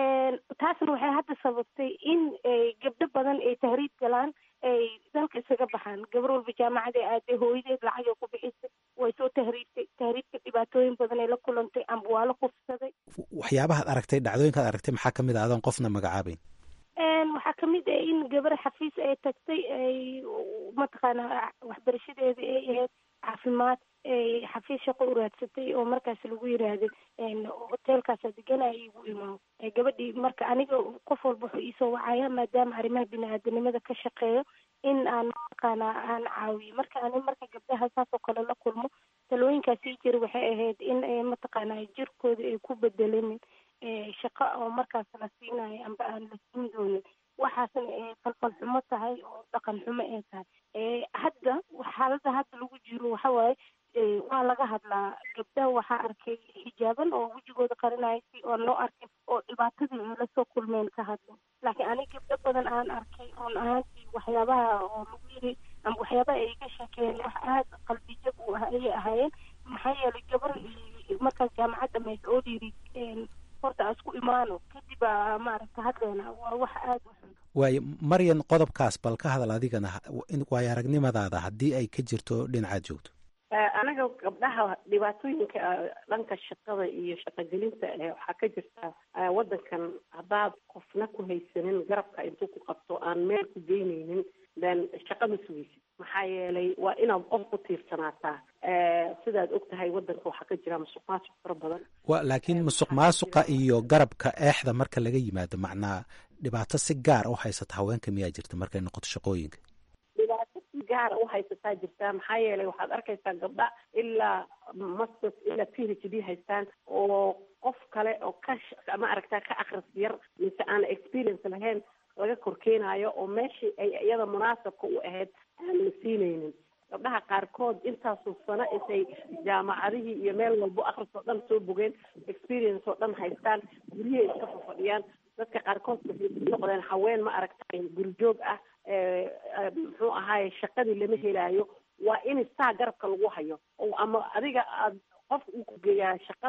taasna waxay hadda sababtay in gabdho badan ay tahriib galaan ay dalka isaga baxaan gabar walba jaamacad ee aaday hooyadeed lacag ay ku bixisay way soo tahriibtay tahriibka dhibaatooyin badan ay la kulantay amba waa la kufsaday waxyaabahaad aragtay dhacdooyinkaad aragtay maxaa kamid a adoon qofna magacaabeyn waxaa kamid ah in gabar xafiis ay tagtay ay mataqaanaa waxbarashadeeda ay ahayd caafimaad xafiis shaqo u raadsatay oo markaas lagu yiraahday hotelkaasa deganaya igu imaado gabadhii marka aniga qof walba wuxuu iisoo wacaya maadaama arrimaha bini-aadanimada ka shaqeeyo in aan mataqaana aan caawiyo marka ani marka gabdhaha saas oo kale la kulmo talooyinkaasii jira waxay ahayd in mataqaana jirkooda ay ku bedelanin shaqo oo markaas la siinayo amba aan la siin doonin waxaasna ay falfal xumo tahay oo dhaqan xumo ay tahay hadda xaaladda hadda lagu jiro waxa waaye waa laga hadlaa gabdhaha waxaa arkay xijaaban oo wejigooda qarinaya si oo loo arkay oo dhibaatadii ay lasoo kulmeen ka hadlo laakiin aniga gabdho badan aan arkay run ahaantii waxyaabaha oo lagu yiri ama waxyaabaha ay ka sheekeen wax aada qalbijab u ah ayay ahaayeen maxaa yeelay gabar markaas jaamacad dhamaysa oo dhiiri horta aan isku imaano kadib aa maaragta hadleena waa wax aada u xun waayo maryan qodobkaas bal ka hadal adigana waayo aragnimadaada haddii ay ka jirto dhinacaad joogto anaga gabdhaha dhibaatooyinka dhanka shaqada iyo shaqogelinta waxaa ka jirta wadankan haddaad qofna ku haysanin garabka intuu ku qabto aan meel ku geyneynin then shaqama sugeysid maxaa yeelay waa inaad qof ku tiirsanaataa sidaad og tahay wadanka waxaa ka jira musuq maasuq fara badan wa laakiin musuq maasuqa iyo garabka eexda marka laga yimaado macnaa dhibaato si gaar u haysata haweenka miyaa jirta markay noqoto shaqooyinka dhibaato si gaara u haysataa jirtaa maxaa yeelay waxaad arkaysaa gabdha ilaa masters ilaa p h d haystaan oo qof kale oo ka ma aragtaa ka akris yar mise aan experience lahayn laga korkeenaayo oo meeshii ay iyada munaasabka u ahayd aan la siinaynin gabdhaha qaarkood intaasoo sano intay jaamacadihii iyo meel walbo akris oo dhan soo bogeen experience oo dhan haystaan guryahay iska fafadhiyaan dadka qaarkood waxay noqdeen haween ma aragtay gurjoog ah muxuu ahaaye shaqadii lama helaayo waa in saa garabka lagu hayo oo ama adiga aad qofka uu ku geeyaa shaqada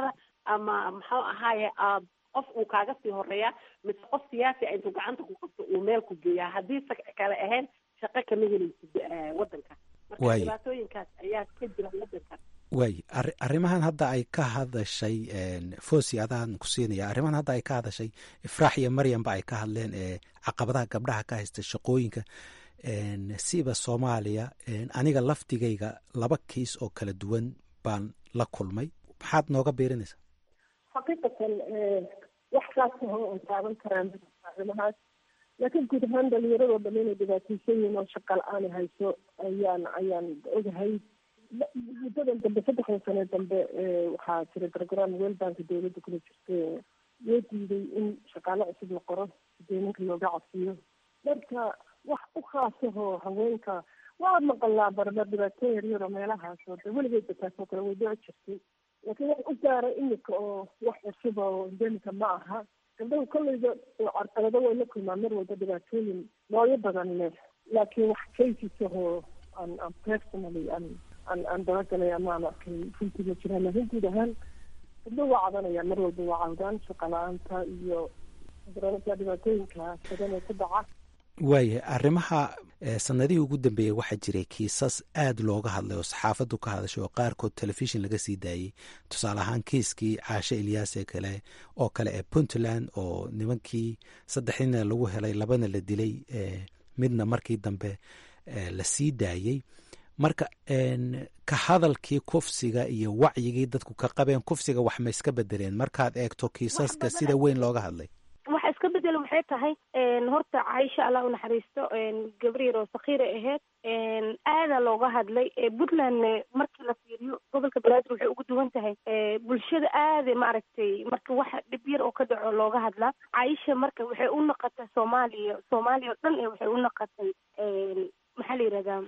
ama muxuu ahaaye aad qof uu kaaga sii horeeya mise qof siyaasi a intuu gacanta ku qabto uu meel ku geeyaa haddii sa kale ahayn shaqo kama helaysid waddanka marka Waaye. dhibaatooyinkaas ayaa ka jira waddanka waay arri- arrimahan hadda ay ka hadashay fosi adaan ku siinaya arrimahan hadda ay ka hadashay ifraax iyo maryamba ay ka hadleen ee caqabadaha gabdhaha ka haysta shaqooyinka een, siba soomaaliya een, aniga laftigayga laba kiis oo kala duwan baan la kulmay maxaad nooga biirinaysaa xaqiiqatan eh, wax kaasaho oo taaban karaan arrimahaas laakiin guud ahaan dhalinyaradoo dhan inay dhibaataysan yihiin oo shaqa la-aan hayso ayaan ayaan ogahay La- muddadan dambe saddexdan sane dambe eh, waxaa jira program weelbanka dowladda kula jirta loo diiday in shaqaale cusub la qoro sideeninka looga cabsiyo marka wax u khaasahoo haweenka waa maqalaa barbar dhibaato yaryar oo meelahaas oo de weligeedba taasoo kale way dhici jirtay laakiin wax u gaara imika oo wax cusub oo endemika ma aha gabdhahu kolleyda carqalado way la kulmaan mar walba dhibaatooyin noocyo badan leh laakiin wax cases-ahoo aan aan personally aan aan aan dabagalay ama aan arkay runtii ma jiraan laakiin guud ahaan gabdhahu waa cadanayaan mar walba waa cawdaan shaqa la-aanta iyo garanaysaa dhibaatooyinka badan ee ku dhaca waayahay arrimaha eh, sanadihii ugu dambeeyey waxaa jiray kiisas aad looga hadlay oo saxaafaddu ka hadashay oo qaarkood telefishin laga sii daayey tusaale ahaan kiiskii caashe ilyaas ee kale oo kale ee puntland oo nimankii saddexdiina lagu helay labana la dilay eh, midna markii dambe eh, la sii daayey marka en, ka hadalkii kufsiga iyo wacyigii dadku ka qabeen kufsiga wax ma iska bedeleen markaad eegto kiisaska sida weyn looga hadlay waxa iska bedelo maxay tahay een, horta caisha allah u naxariisto een, gabar yar oo sakiira ahayd een, aadaa looga hadlay ee puntlandne markii la fiiriyo gobolka banaadir waxay ugu duwan tahay ee, bulshada aada maaragtay marka waxa dhib yar oo ka dhaco looga hadlaa caisha marka waxay u noqotay soomaaliya soomaaliya oo dhan ee waxay u noqotay een, maxaa la yidhahdaa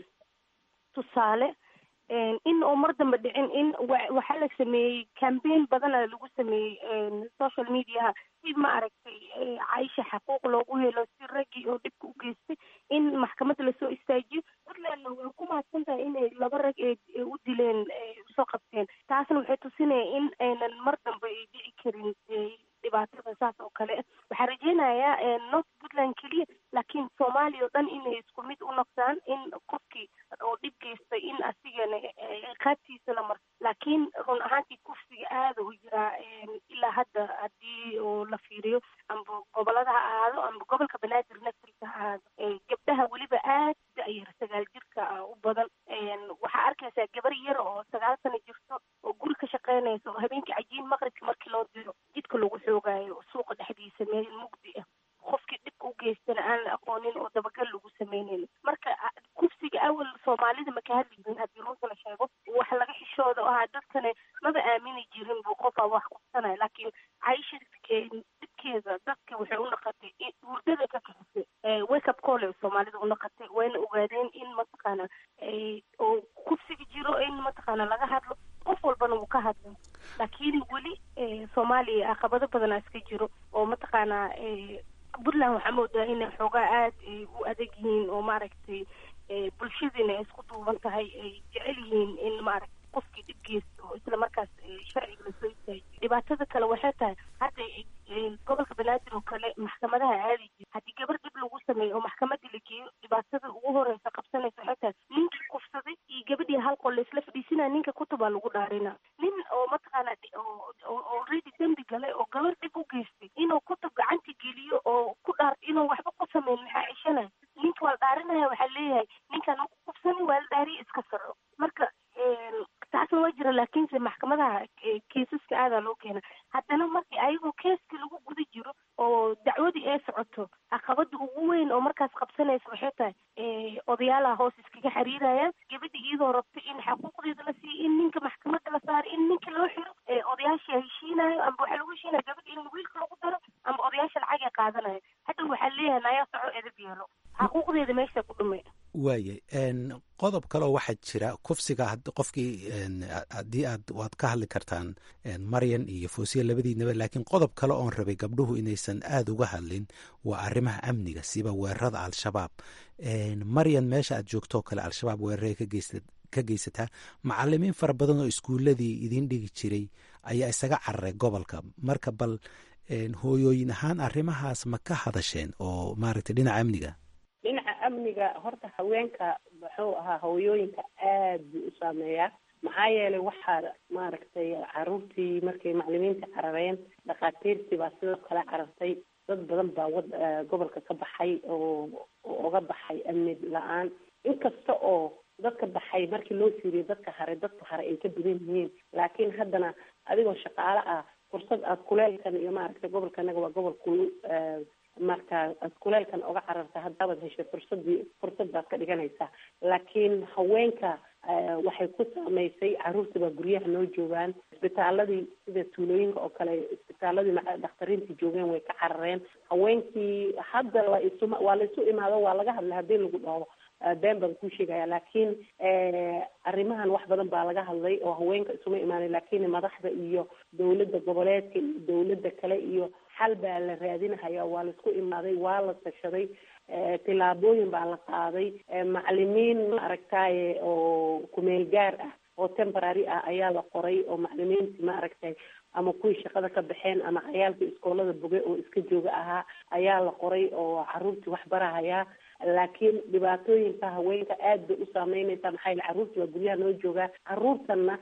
tusaale een, in oo mar dambe dhicin in wa- waxaa la sameeyey cambaign badana lagu sameeyey een, social mediaha si ma aragtay ee, caisha xaquuq loogu helo si raggii oo dhibka u geystay in maxkamadda lasoo istaajiyo puntlandna way ku mahadsan tahay inay laba rag ee ee u dileen ee usoo qabteen taasna waxay tusinaya in aynan mar dambe ay dhici karin ee, dhibaatada saas oo kale ah waxaa rajeynayaa ee, north puntland keliya laakiin soomaaliya oo dhan inay isku mid u noqdaan in qofkii oo dhib geystay in asigana ee, qaabtiisa la marto laakiin run ahaantii kufsiga aada u jiraa een, ilaa hadda haddii oo la fiiriyo amba gobolada ha ahaado amba gobolka banaadir naftiisa ha ahaado ee, gabdhaha weliba aad da-yar sagaal jirka ah u badan een, waxaa arkaysaa gabar yar oo sagaal sano jirto oo guri ka shaqeynaysa oo habeenkii cajiin maqribka markii loo diro jidka lagu xoogaayo suuqa dhexdiisa meel mugdi ah qofkii dhibka u geystana aan la aqoonin oo dabagal lagu sameynayn marka a- kufsiga awal soomaalida ma ka hadli jirin haddii runta la sheego wax laga xishooda oo ahaa dadkane maba aamini jirin buu qofaa wax qabsanaya laakiin caisha ee, dhibkeeda dadka waxay u noqotay in hurdada ka kaxisay ee, wake up call ay soomaalida u noqotay wayna ogaadeen in mataqaana ee, oo kufsiga jiro in mataqaana laga hadlo qof walbana wuu ka hadlay laakiin weli ee, soomaaliya caqabado badanaa iska jiro oo mataqaanaa ee, puntland waxaa moodaa inay xoogaa aad ay u adag yihiin oo maaragtay ee, bulshadiina ay isku duuban tahay ay jecel yihiin in maaragtay qofkii dhib geysto oo isla markaas ee, sharciga lasoo istaajiyo dhibaatada kale waxay tahay hadda ee, gobolka banaadir oo kale maxkamadaha aadi jira haddii gabar dhib lagu sameeyo oo maxkamadda la geeyo dhibaatada ugu horeysa qabsanaysa waxay tahay ninkii kufsaday iyo gabadhii hal qol laisla fadhiisinaya ninka kutubaa lagu dhaarina nin oo mataqaana dhi- oo oo already dembi galay oo gabar dhib u geystay inuu kutub gacanta geliyo oo ku dhaar inuu waxba ku sameyn maxaa ceshanaya ninka waa la dhaarinaya waxaa leeyahay ninkan ku kufsanin waa la dhaariya iska saro marka een, taasna waa jira laakiinse maxkamadaha ee, keesaska aadaa loo keena haddana markii ayagoo keeska lagu guda jiro oo dacwadii ay socoto caqabada ugu weyn oo markaas qabsanaysa waxay tahay ee, odayaalaha hoos iskaga xiriirayaan gabadha iyadoo rabta in xaquuqdeeda la siiyo in ninka maxkamadda la saaro in ninka loo xiro ee, odayaasha heshiinayo amba waxaa lagu heshiinaya gabadha in wiilka lagu daro amba odayaasha lacag ay qaadanayo hadda waxaa leeyahay nayaa soco edab yeelo xaquuqdeeda meesha ku dhumay waaye n qodob kaleo waxaa jira kufsiga had- qofkii n haddii aad waad ka hadli kartaan n maryan iyo foosiya labadiinaba laakiin qodob kale oon rabay gabdhuhu inaysan aada uga hadlin waa arrimaha amniga siba weerarada al-shabaab n maryan meesha aad joogtoo kale al-shabaab weeraray ka geysta ka geysataa macalimiin fara badan oo iskuuladii idiin dhigi jiray ayaa isaga cararay gobolka marka bal hooyooyin ahaan arrimahaas ma ka hadasheen oo maaragtay dhinaca amniga dhinaca amniga horta haweenka muxuu ahaa hooyooyinka aad buu u saameeyaa maxaa yeelay waxaa maaragtay caruurtii markay maclimiinta carareen dhakhaatiirtii baa sidoo kale carartay dad badan baa wad gobolka ka baxay oo oga baxay amni la-aan inkasta oo dadka baxay markii loo fiiriyo dadka hare dadka hare ay ka badan yihiin laakiin haddana adigoo shaqaale ah fursad aad kuleelkan iyo maaragtay gobolkanaga waa gobol kul marka aad kuleelkan oga cararta haddaabaad heshay fursadii fursad baad ka dhiganaysaa laakiin haweenka waxay ku saameysay caruurtii baa guryaha noo joogaan isbitaaladii sida tuulooyinka oo kale isbitaaladii dhakhtariintii joogeen way ka carareen haweenkii hadda la isu waa la isu imaado waa laga hadlay haddii lagu dhaho been baan kuu sheegaya laakiin arrimahan wax badan baa laga hadlay oo haweenka isuma imaanay laakiin madaxda iyo dawladda goboleedka iyo dawladda kale iyo xal baa la raadinahaya waa la isku imaaday waa la tashaday tillaabooyin baa la qaaday macalimiin maaragtaye oo kumeel gaar ah oo temporary ah ayaa la qoray oo macalimiintii maaragtay ama kuwii shaqada ka baxeen ama cayaalkii iskoolada boge oo iska jooga ahaa ayaa la qoray oo caruurtii wax barahayaa laakiin dhibaatooyinka haweenka aad bay u saameynaysaa maxaa yaele carruurtii waa guryaha noo joogaa carruurtanna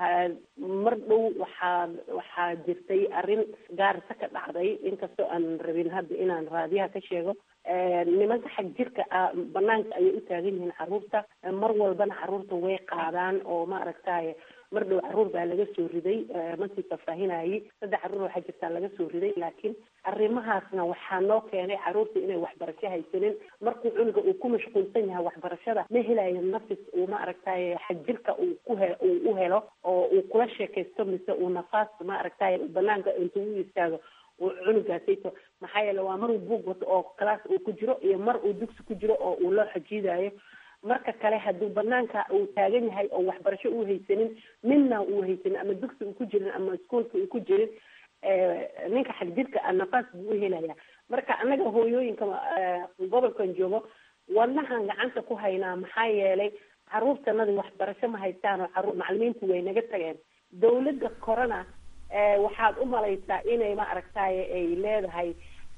mar dhow waxaa waxaa jirtay arrin gaarisa ka dhacday inkastoo aan rabin hadda inaan raadiyaha ka sheego nimanka xag jirka ah banaanka ayay u taagan yihiin carruurta mar walbana carruurta way qaadaan oo maaragtaye mar dhow carruur baa laga soo riday masii faahfaahinayay saddex carruur waxaa jirtaa laga soo riday laakiin arrimahaasna waxaa noo keenay carruurta inay waxbarasho haysanin markuu cunuga uu ku mashquulsan yahay waxbarashada ma helayo nafis uu maaragtaye xag jirka uu ku he uu u helo oo uu kula sheekaysto mise uu nafaas maaragtaye banaanka intuu u istaago uu cunugaasayto maxaa yeele waa mar uu buug wato oo class uu ku jiro iyo mar uu dugsi ku jiro oo uu loo xajiidayo marka kale hadduu banaanka uu taagan yahay oo waxbarasho uu haysanin midna uu haysanin ama dugsi uu ku jirin ama iskuolka uu ku jirin ninka xagjirka ah nafaas buu u helaya marka annaga hooyooyinka gobolkan joogo wadnahan gacanta ku haynaa maxaa yeelay carruurtanadi waxbarasho ma haystaan oo caruur macalimiintu way naga tageen dawladda korona waxaad u malaysaa inay maaragtaye ay leedahay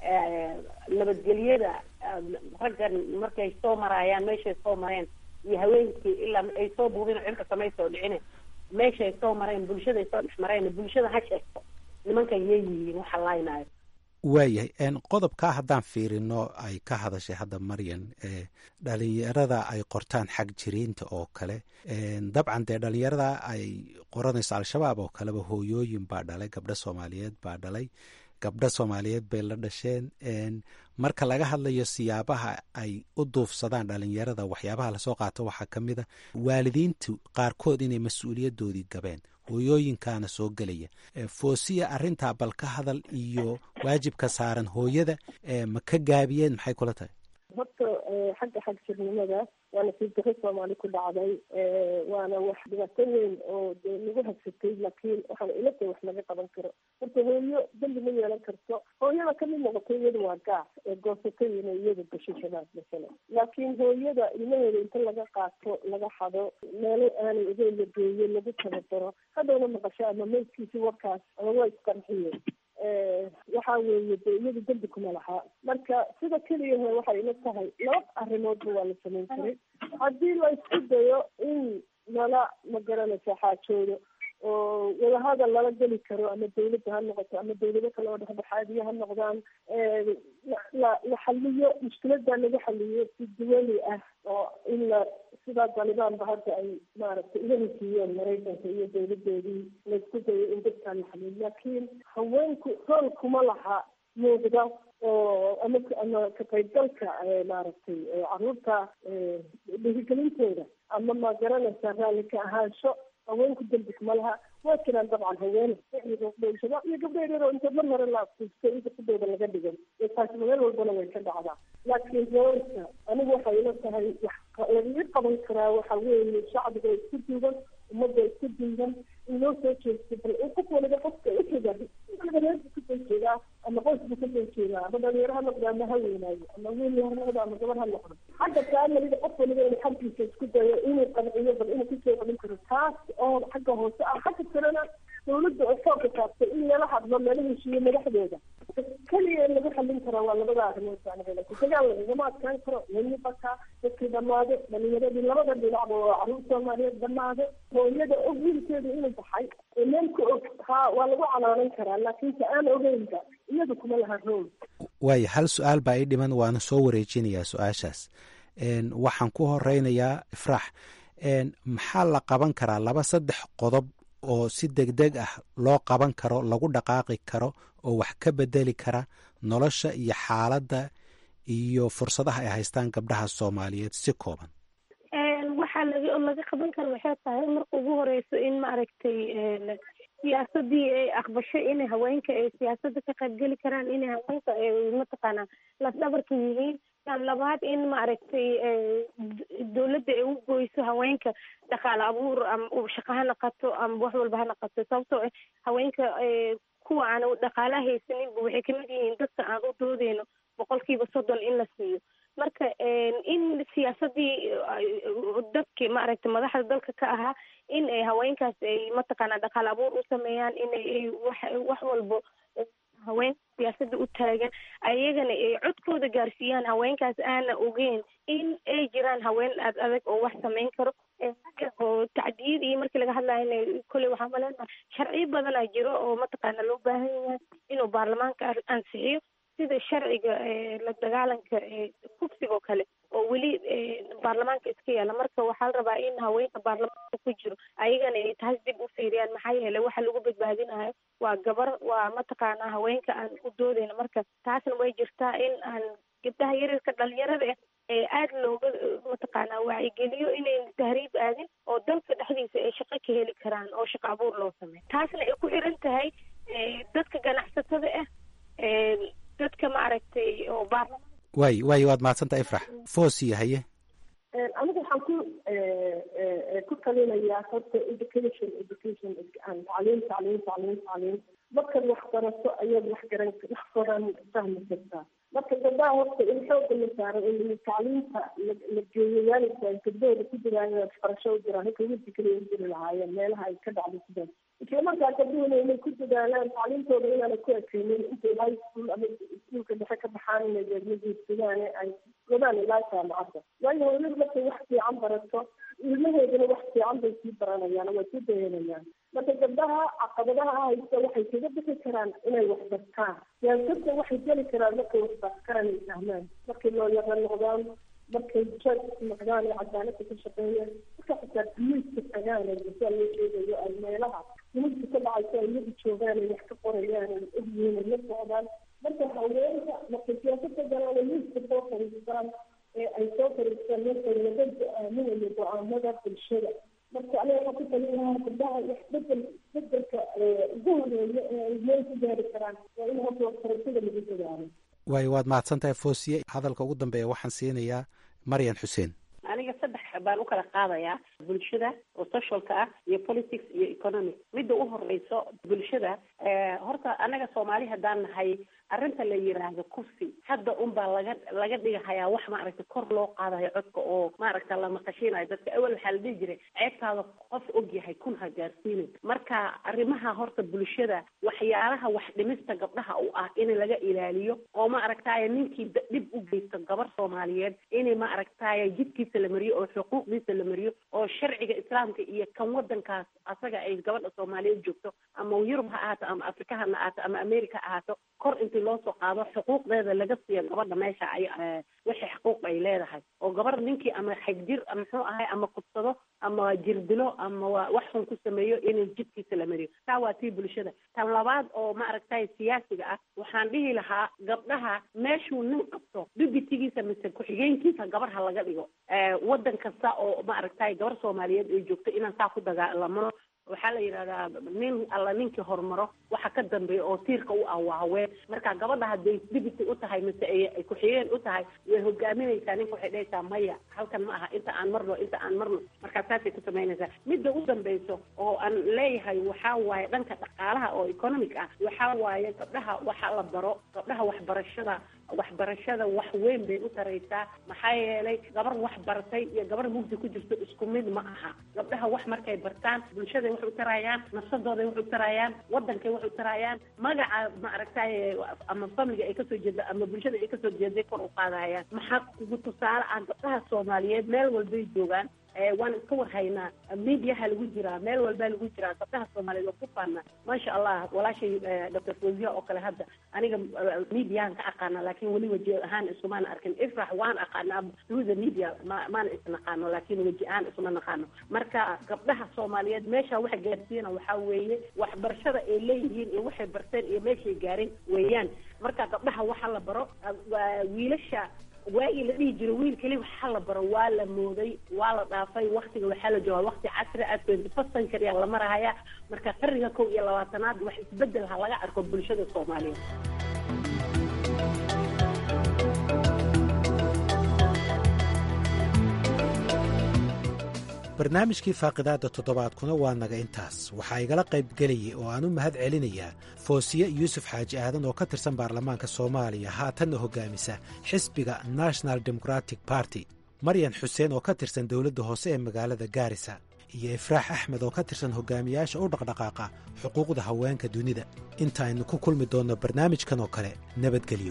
nabadgelyada raggan markay soo maraayaan meeshay soo mareen iyo haweenkii ilaa ay soo buubin cirka samay soo dhicine meeshay soo mareen bulshaday soo dhex mareen bulshada ha sheegto nimankan yay yihiin waxa laynaayo waayahay qodobkaa haddaan fiirino ay ka hadashay hadda maryan dhalinyarada ay qortaan xag jiriinta oo kale dabcan dee dhalinyarada ay qoranayso al-shabaab oo kaleba hooyooyin baa dhalay gabdho soomaaliyeed baa dhalay gabdho soomaaliyeed bay la dhasheen marka laga hadlayo siyaabaha ay u duufsadaan dhalinyarada waxyaabaha lasoo qaato waxaa ka mid a waalidiintu qaarkood inay mas-uuliyadoodii gabeen hooyooyinkaana soo gelaya foosiya arrintaa bal ka hadal iyo waajibka saaran hooyada ma ka gaabiyeen maxay kula tahay horta xagga xag jirnimada waa nasiib daro soomaali ku dhacday waana wax dhibaato weyn oo de lagu hagsatay laakiin waxaan ila tahay wax laga qaban karo horta hooyo dembi ma yeelan karto hooyada kamid noqoto iyada waa gaas ee goosatay inay iyada gasho shabaab masalan laakiin hooyada ilmaheeda inta laga qaato laga xado meelo aanay ogeyn la geeyo lagu tababaro haddowna maqasho ama meydkiisi warkaas ama waa isqarxiyeen waxa weeye de iyadu dembi kuma lahaa marka sida keliya he waxay ila tahay laba arrimoodba waa la samayn karay haddii la isku dayo in lala magaranaysa xaajoodo oo wadahadal lala geli karo ama dawladda ha noqoto ama dawlado kale oo dhexdhexaadiya ha noqdaan la la xaliyo mushkiladaa laga xaliyo si duwali ah oo in la sidaa talibaanba hadda ay maaragtay iga heshiiyeen maraykanka iyo dawladoodii laisku dayo in dadkaan la xaliyo laakiin haweenku rool kuma laha muuqda oo ama ama ka qaybgalka maaragtay caruurta dhiirigelintooda ama ma garanaysa raalli ka ahaansho haweenku dembi kuma laha waa jiraan dabcan haween shabaab iyo gabdho yaryar oo inta mar hore la afkuustay inta kudooda laga dhigan iyo taasi meel walbana way ka dhacdaa laakiin haweenka anigu waxay ila tahay wax lagaga qaban karaa waxa weeye shacbiga isku duuban ummadda isku duuban in loo soo jeesto bal qof waliba qofka ujeeda reerka kasoo jeedaa ama qoysku kasoo jeedaa ama dhalinyaro ha noqdo ama ha weynaayo ama wiil ha noqdo ama gabar ha noqdo xagga faamiliga qof waliba inuu xaggiisa isku dayo inuu qanciyo bal inuu kusoo celin karo taas oo xagga hoose ah xagga kalena dawladda oo foolka saartay in lala hadlo lala heshiiyo madaxdeeda keliya in lagu xallin karaa waa labada arrimood baan leedahay dagaal lagagama adkaan karo weli bakaa dadkii dhammaade dhalinyaradii labada dhinacba waa caruur soomaaliyeed dhammaade hooyada og wiilkeedu inuu baxay ee meel ka og haa waa lagu canaanan karaa laakiin ta aan ogeynba iyadu kuma laha rool waayo hal su-aal baa ii dhiman waana soo wareejinayaa su-aashaas waxaan ku horeynayaa ifraax maxaa la qaban karaa laba saddex qodob oo si degdeg ah loo qaban karo lagu dhaqaaqi karo oo wax ka bedeli kara nolosha iyo xaaladda iyo fursadaha ay haystaan gabdhaha soomaaliyeed si kooban waxaa laga laga qaban kara waxay tahay marka ugu horeyso in maaragtay siyaasadii ay aqbasho inay haweenka ay siyaasadda ka qaybgeli karaan inay haweenka ay mataqaanaa lafdhabarka yihiin tan labaad in maaragtay dawladda ay u goyso haweenka dhaqaale abuur ama shaqo ha naqato ama wax walba ha naqato sababtoo ah haweenka kuwa aan dhaqaalaha haysaninba waxay kamid yihiin dadka aan u doodeyno boqolkiiba soddon in la siiyo marka in siyaasadii dadki maaragtay madaxda dalka ka ahaa in ay haweenkaas ay mataqaanaa dhaqaale abuur u sameeyaan inay wax wax walbo haween siyaasadda u taagan ayagana ay codkooda gaarsiiyaan haweenkaas aana ogeyn in ay jiraan haween aad adag oo wax samayn karo oo tacdiyad iyo markii laga hadlayo kolley waxaa maleenaha sharciyo badanaa jiro oo mataqaana loo baahan yahay inuu baarlamaanka ansixiyo sida sharciga la dagaalanka kufsigoo kale oo weli baarlamaanka iska yaala marka waxaa la rabaa in haweenka baarlamaanka ku jiro ayagana ay taas dib u fiiriyaan maxaa yeelay waxa lagu badbaadinayo waa gabar waa mataqaanaa haweenka aan u doodeyno marka taasna way jirtaa in aan gabdhaha yaryarka dhalinyarada ah ee aada looga mataqaanaa wacyigeliyo inayn tahriib aadin oo dalka dhexdiisa ay shaqo ka heli karaan oo shaqo abuur loo sameeyo taasna ay ku xiran tahay dadka ganacsatada ah dadka maaragtay oo baarlamaan waay waay waad mahadsantaha ifrax foosiya haye anigu waxaan ku ku talinayaa horta education education tacliim tacliim tacliim tacliim markaad wax barato ayaad wax garan wax badan fahmi kartaa marka gabdhaha horta in xooga la saaro in tacliimta la geeyo waalidka gabdahooda ku jiraan waxbarasho u jiraan halka wiilka kaliya u jiri lahaayeen meelaha ay ka dhacdo sidaas isla markaa gabdhuhuna inay ku dadaalaan tacliimtooda inaanay ku ekeynin intay high school ama iskuulka dhexe ka baxaan inay deedmajiidsadaan ay godaan ilaa jaamacadda waayo hooyadu markay wax fiican barato ilmaheeduna wax fiican bay sii baranayaan way sii dayanayaan marka gabdhaha caqabadaha haysta waxay kaga bixi karaan inay wax bartaan siyaasadda waxay geli karaan markay wax bartaan ay fahmaan markay looyara noqdaan markay judge noqdaan ee cadaaladda ka shaqeeyaan marka xitaa biyuuska tagaan ee masaa loo sheegayo ay meelaha dunida ka dhacayso ay iyagu joogaan ay wax ka qorayaan ay ogyihiin ay la socdaan marka haweenka markay siyaasadda galaan ay miiska soo fariistaan ee ay soo fariistaan marka laga go-aaminayo go-aamada bulshada marka aniga waxaan ku talin lahaa gabdhaha wax bedel bedelka ugu horeeya ee ay meel ku gaari karaan waa in horta waxbarashada lagu dadaalo waayo waad mahadsantahay foosiye hadalka ugu dambeeya waxaan siinayaa maryan xuseen aniga saddex baan u kala qaadayaa bulshada oo socialka ah iyo politics iyo economic midda u horeyso bulshada horta anaga soomaali haddaan nahay arrinta la yiraahdo kursi hadda unbaa laga laga dhigahayaa wax maaragta kor loo qaadayo codka oo maaragta la maqashinayo dadka awel waxaa la dhihi jiray ceebtaada qof og yahay kun ha gaarsiinin marka arrimaha horta bulshada waxyaalaha wax dhimista gabdhaha u ah in laga ilaaliyo oo ma aragtaaye ninkii dhib u geysto gabar soomaaliyeed in ma aragtaaye jidkiisa la mariyo oo xuquuqdiisa la mariyo oo sharciga islaamka iyo kan wadankaas asaga ay gabadha soomaaliyeed joogto ama yurub ha ahaato ama afrika ha ahaato ama america ha ahaato kor intii loo soo qaado xuquuqdeeda laga siiyo gabadha meesha ay wixii xuquuq ay leedahay oo gabar ninkii ama xagjir muxuu ahay ama kudsado ama jirdilo ama wax xun ku sameeyo in jidkiisa la mariyo taa waa tii bulshada tan labaad oo ma aragtay siyaasiga ah waxaan dhihi lahaa gabdhaha meeshuu nin qabto dubitigiisa mise ku-xigeenkiisa gabar ha laga dhigo wadan kasta oo ma aragtay gabar soomaaliyeed ay joogto inaan saa ku dagaalamano waxaa la yidhahdaa nin alla ninkii horumaro waxa ka dambeeya oo tiirka u ah waa haween marka gabadha hadday dibity u tahay mise ay ku-xigeen u tahay way hogaaminaysaa ninka waxay dhahaysaa maya halkan ma aha inta aan marno inta aan marno markaa saasay ku samaynaysaa midda u dambeyso oo aan leeyahay waxaa waaye dhanka dhaqaalaha oo economic ah waxaa waaye gabdhaha waxa la baro gabdhaha waxbarashada waxbarashada wax weyn bay u taraysaa maxaa yeelay gabar wax baratay iyo gabar mugdi ku jirto isku mid ma aha gabdhaha wax markay bartaan bulshaday wax u tarayaan nafsadooday wax u tarayaan wadankay wax u tarayaan magaca maaragtay ama familiga ay kasoo jeeda ama bulshada ay kasoo jeeday kor u qaadayaan maxaa kugu tusaale ah gabdhaha soomaaliyeed meel walbay joogaan waan iska warhaynaa mediaha lagu jiraa meel walbaa lagu jiraa gabdhaha soomaaliyeed waa ku faana maasha allah walaashay doctor fozia oo kale hadda aniga mediahan ka aqaana laakiin weli weji ahaan isumaan arkin ifrax waan aqaana through the media ma maana isnaqaano laakiin weji ahaan isuma naqaano marka gabdhaha soomaaliyeed meesha waxa gaarsiina waxaa weeye waxbarashada ay leeyihiin iyo waxay barteen iyo meeshay gaareen weeyaan marka gabdhaha waxa la baro wiilasha waagii la dhihi jiro wiil keli waxaa la baro waa la mooday waa la dhaafay waktiga waxaa la joogaa wakti casri ah twenty first century la marahaya marka qarniga kow iyo labaatanaad wax isbedel ha laga arko bulshada soomaaliyeed barnaamijkii faaqidaadda toddobaadkuna waa naga intaas waxaa igala qaybgelayay oo aan u mahad celinayaa foosiye yuusuf xaaji aadan oo ka tirsan baarlamaanka soomaaliya haatanna hoggaamisa xisbiga national democratic barty maryan xuseen oo ka tirsan dowladda hoose ee magaalada gaarisa iyo ifraax axmed oo ka tirsan hogaamiyaasha u dhaqdhaqaaqa xuquuqda haweenka dunida intaaynu ku kulmi doonno barnaamijkan oo kale nabadgelyo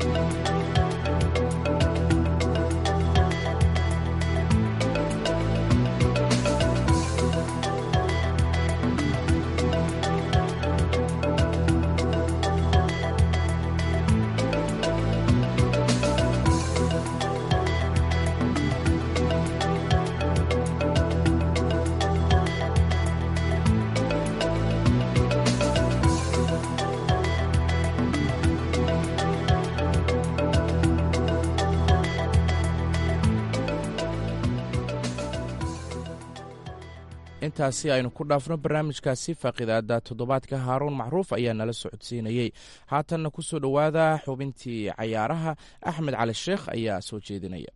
intaasi aynu ku dhaafno barnaamijkaasi faaqidaada toddobaadka haaruun macruuf ayaa nala socodsiinayey haatanna ku soo dhowaada xubintii cayaaraha axmed cali sheekh ayaa soo jeedinaya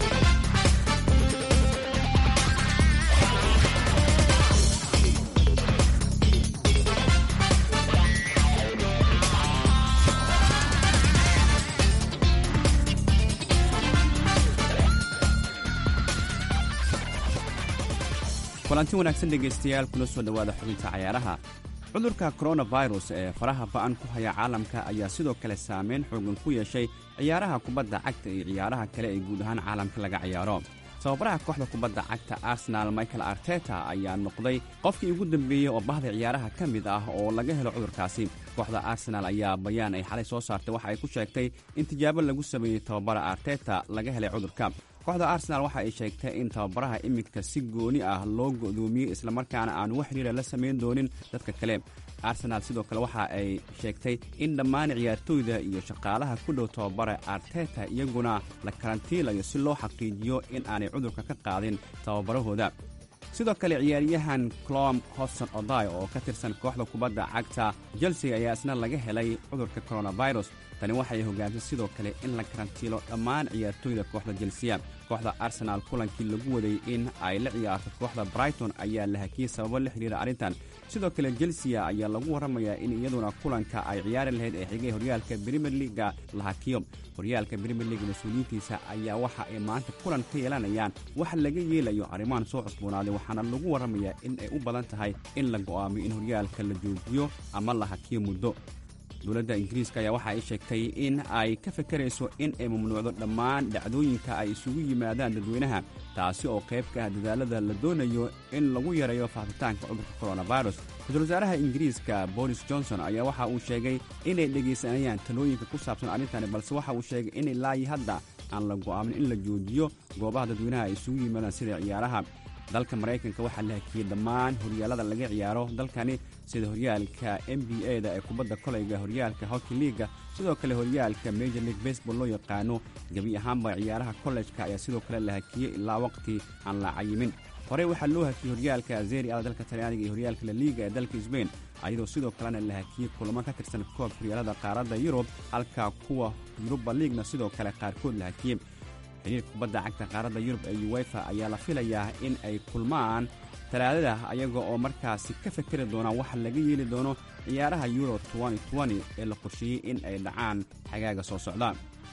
kulanti wanaagsan dhegaystayaal kula soo dhowaada xubinta cayaaraha cudurka koronafirus ee faraha ba'an ku haya caalamka ayaa sidoo kale saameyn xoogan ku yeeshay ciyaaraha kubadda cagta iyo ciyaaraha kale ee guud ahaan caalamka laga ciyaaro tababaraha kooxda kubadda cagta arsenaal michael arteta ayaa noqday qofkii ugu dambeeyey oo bahda ciyaaraha ka mid ah oo laga helo cudurkaasi kooxda arsenaal ayaa bayaan ay xalay soo saartay waxa ay ku sheegtay in tijaabo lagu sameeyey tababara arteta laga helay cudurka kooxda arsenaal waxa ay sheegtay in tababaraha iminka si gooni ah loo go'doomiyey islamarkaana aan wax xiriira la samayn doonin dadka kale arsenaal sidoo kale waxa ay sheegtay in dhammaan ciyaartooyda iyo shaqaalaha ku dhow tababara arteta iyaguna la karantiilayo si loo xaqiijiyo in aanay cudurka ka qaadin tababarahooda sidoo kale ciyaaryahan clom hobson oday oo ka tirsan kooxda kubadda cagta chelsea ayaa isna laga helay cudurka coronavirus tani waxay hogaantay sidoo kale in la karantiilo dhammaan ciyaartooyda kooxda jelsiya kooxda arsenaal kulankii lagu waday in ay la ciyaarto kooxda brighton ayaa la hakiyey sababo la xidhiira arrintan sidoo kale jelsiya ayaa lagu warramayaa in iyaduna kulanka ay ciyaari lahayd ee xigay horyaalka brimier liga la hakiyo horyaalka brimier liga mas-uuliyiintiisa ayaa waxa ay maanta kulan ka yeelanayaan wax laga yeelayo arrimahan soo cusboonaaday waxaana lagu warramayaa in ay u badan tahay in la go'aamiyo in horyaalka la joojiyo ama la hakiyo muddo dowladda ingiriiska ayaa waxa ay sheegtay in ay ka fakarayso in ay mamnuucdo dhammaan dhacdooyinka ay isugu yimaadaan dadweynaha taasi oo qayb ka ah dadaalada la doonayo in lagu yareeyo faafitaanka cudurka coronavirus ra-iisul wasaaraha ingiriiska boris johnson ayaa waxa uu sheegay inay dhegaysanayaan talooyinka ku saabsan arrintani balse waxa uu sheegay in ilaayi hadda aan la go'aamin in la joojiyo goobaha dadweynaha ay isugu yimaadaan sida ciyaaraha dalka maraykanka waxaa la hakiyey dhammaan horyaalada laga ciyaaro dalkani sida horyaalka n b a da ee kubadda kolayga horyaalka hockey liiga sidoo kale horyaalka major league baseball loo yaqaano gebi ahaanba ciyaaraha kollejka ayaa sidoo kale la hakiyey ilaa waqti aan la cayimin horey waxaa loo hakiyey horyaalka zeri a dalka talyaaniga iyo horyaalka laliiga ee dalka sbain ayadoo sidoo kalena la hakiyey kulamo ka tirsan koob horyaalada qaaradda yurub halka kuwa yuruba liigna sidoo kale qaarkood la hakiyey xiriirka kubadda cagta qaaradda yurub ee uwefa ayaa la filayaa in ay kulmaan talaadada ayaga oo markaasi ka fakeri doonaan waxa laga yeeli doono ciyaaraha euro ee la qorsheeyey in ay dhacaan xagaaga soo socda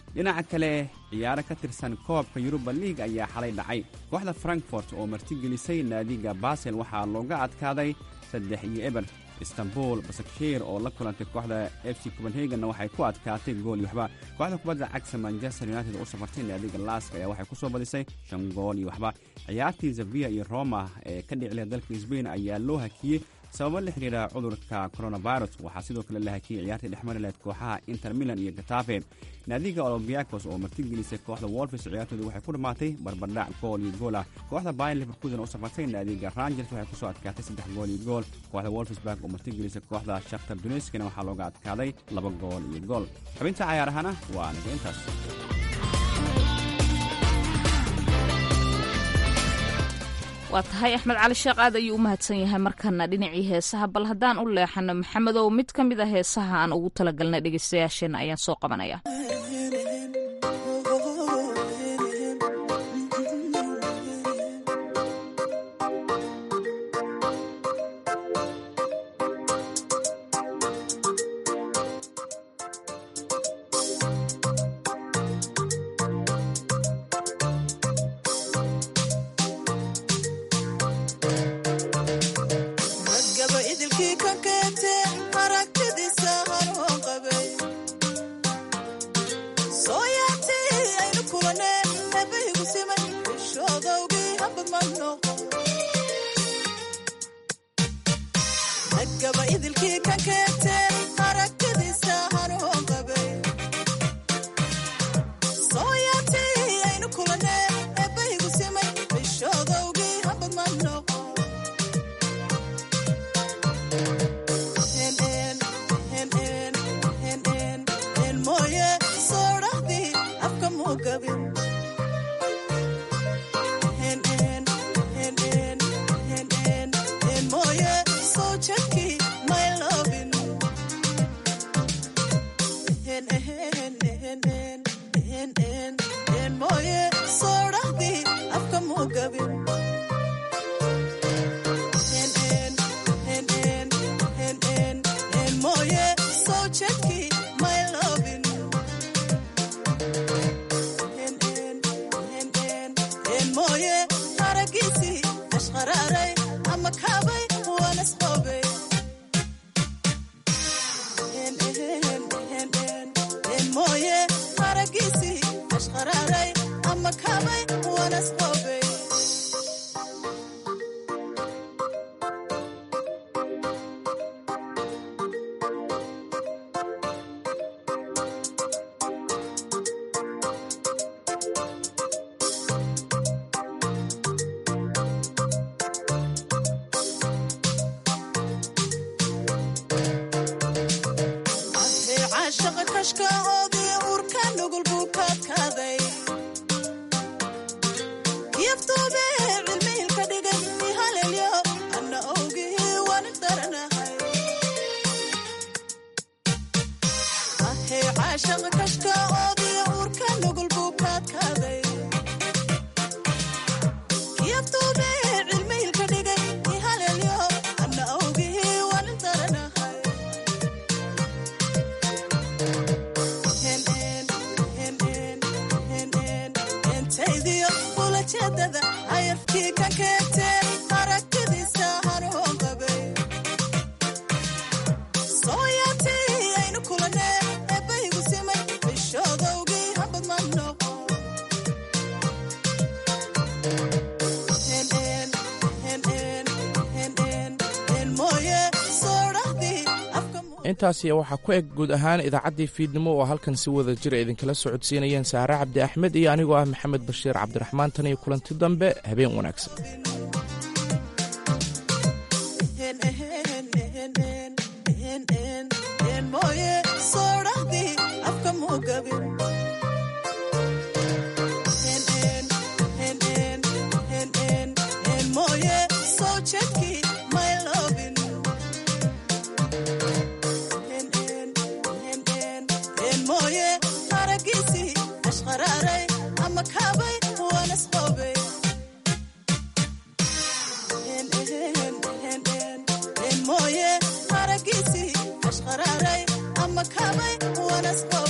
dhinaca kale ciyaaro ka tirsan koobka yuruba liig ayaa xalay dhacay kooxda frankfort oo martigelisay naadiga basel waxaa looga adkaaday saddex iyo eber istanbul basakshir oo la kulantay kooxda f c copenhagenna waxay ku adkaatay gool iyo waxba kooxda kubadda cagta manchester united oo u safartay naadiga lask ayaa waxay ku soo badisay shan gool iyo waxba ciyaartii zavia iyo roma ee ka dhicilay dalka sbain ayaa loo hakiyey sababo la xidhiidha cudurka coronavirus waxaa sidoo kale la hakiyey ciyaartii dhexmari lahayd kooxaha inter milan iyo gatafe naadiga olombiakos oo martigelisay kooxda wolfis ciyaartooda waxay ku dhammaatay barbardhac gool iyo gool ah kooxda bayan liverpoolna u safartay naadiga rangers waxay kusoo adkaatay saddex gool iyo gool kooxda wolfsburg oo martigelisay kooxda shakhtar duneyskana waxaa looga adkaaday laba gool iyo gool xubinta cayaarahana waa naga intaas waa tahay axmed cali sheekh aad ayuu u mahadsan yahay markana dhinacii heesaha bal haddaan u leexano maxamedow mid ka mid a heesaha aan ugu talagalnay dhegeystayaasheenna ayaan soo qabanaya ragaba idilkii ka keentee aragtidiisa hanuun qabay soo yaabtay aynu kulanee eebaygu simay ishoodowgii habad ma noqo ragaba idilkii ka keentee aragtidiisa hanuun qabay soo yaabtay aynu kulanee eebaygu simay ishoodowgii habad ma noqo mooye soo dhahdii afka muu gabin mooye soo jadkii may loobin mooye soo dhahdii afka muu gabin mooye soo jadkii may loobin mooye haragiisii ashqaraaray ama kaabay wanasqoobay mooye haragiisii ashqaraaray ama kaabay wanasqoobay ahee caashaqa kashka oodii uurka nugul buu kaadkaaday yaftuube cilmihilka dhigay ihalelyo anna owgii wani daranahay ahee caashaqa kashka oodii uurka nugul buu kaadkaaday yaftuube cilmihilka dhigay ihalelyo anna owgii wani daranahay entaydiyo ulajeedada ayafkii ka keentee aragtidiisa hanuun qabay soo yaabtay aynu kulanee eebaygu simay bishoodowgii habad ma noqo mooye soo dhahdii afka intaasi waxaa ku eg guud ahaan idaacaddii fiidnimo oo halkan si wada jira idinkala socodsiinayeen saare cabdi axmed iyo anigoo ah maxamed bashiir cabdiraxmaan tan iyo kulanti dambe habeen wanaagsan mooye soo dhahdii afka muu gabin mooye soo jedkii may loobin mooye haragiisii ashqaraaray ama kaabay wanasqoobay mooye haragiisii ashqaraaray ama kaabay wanasqoobay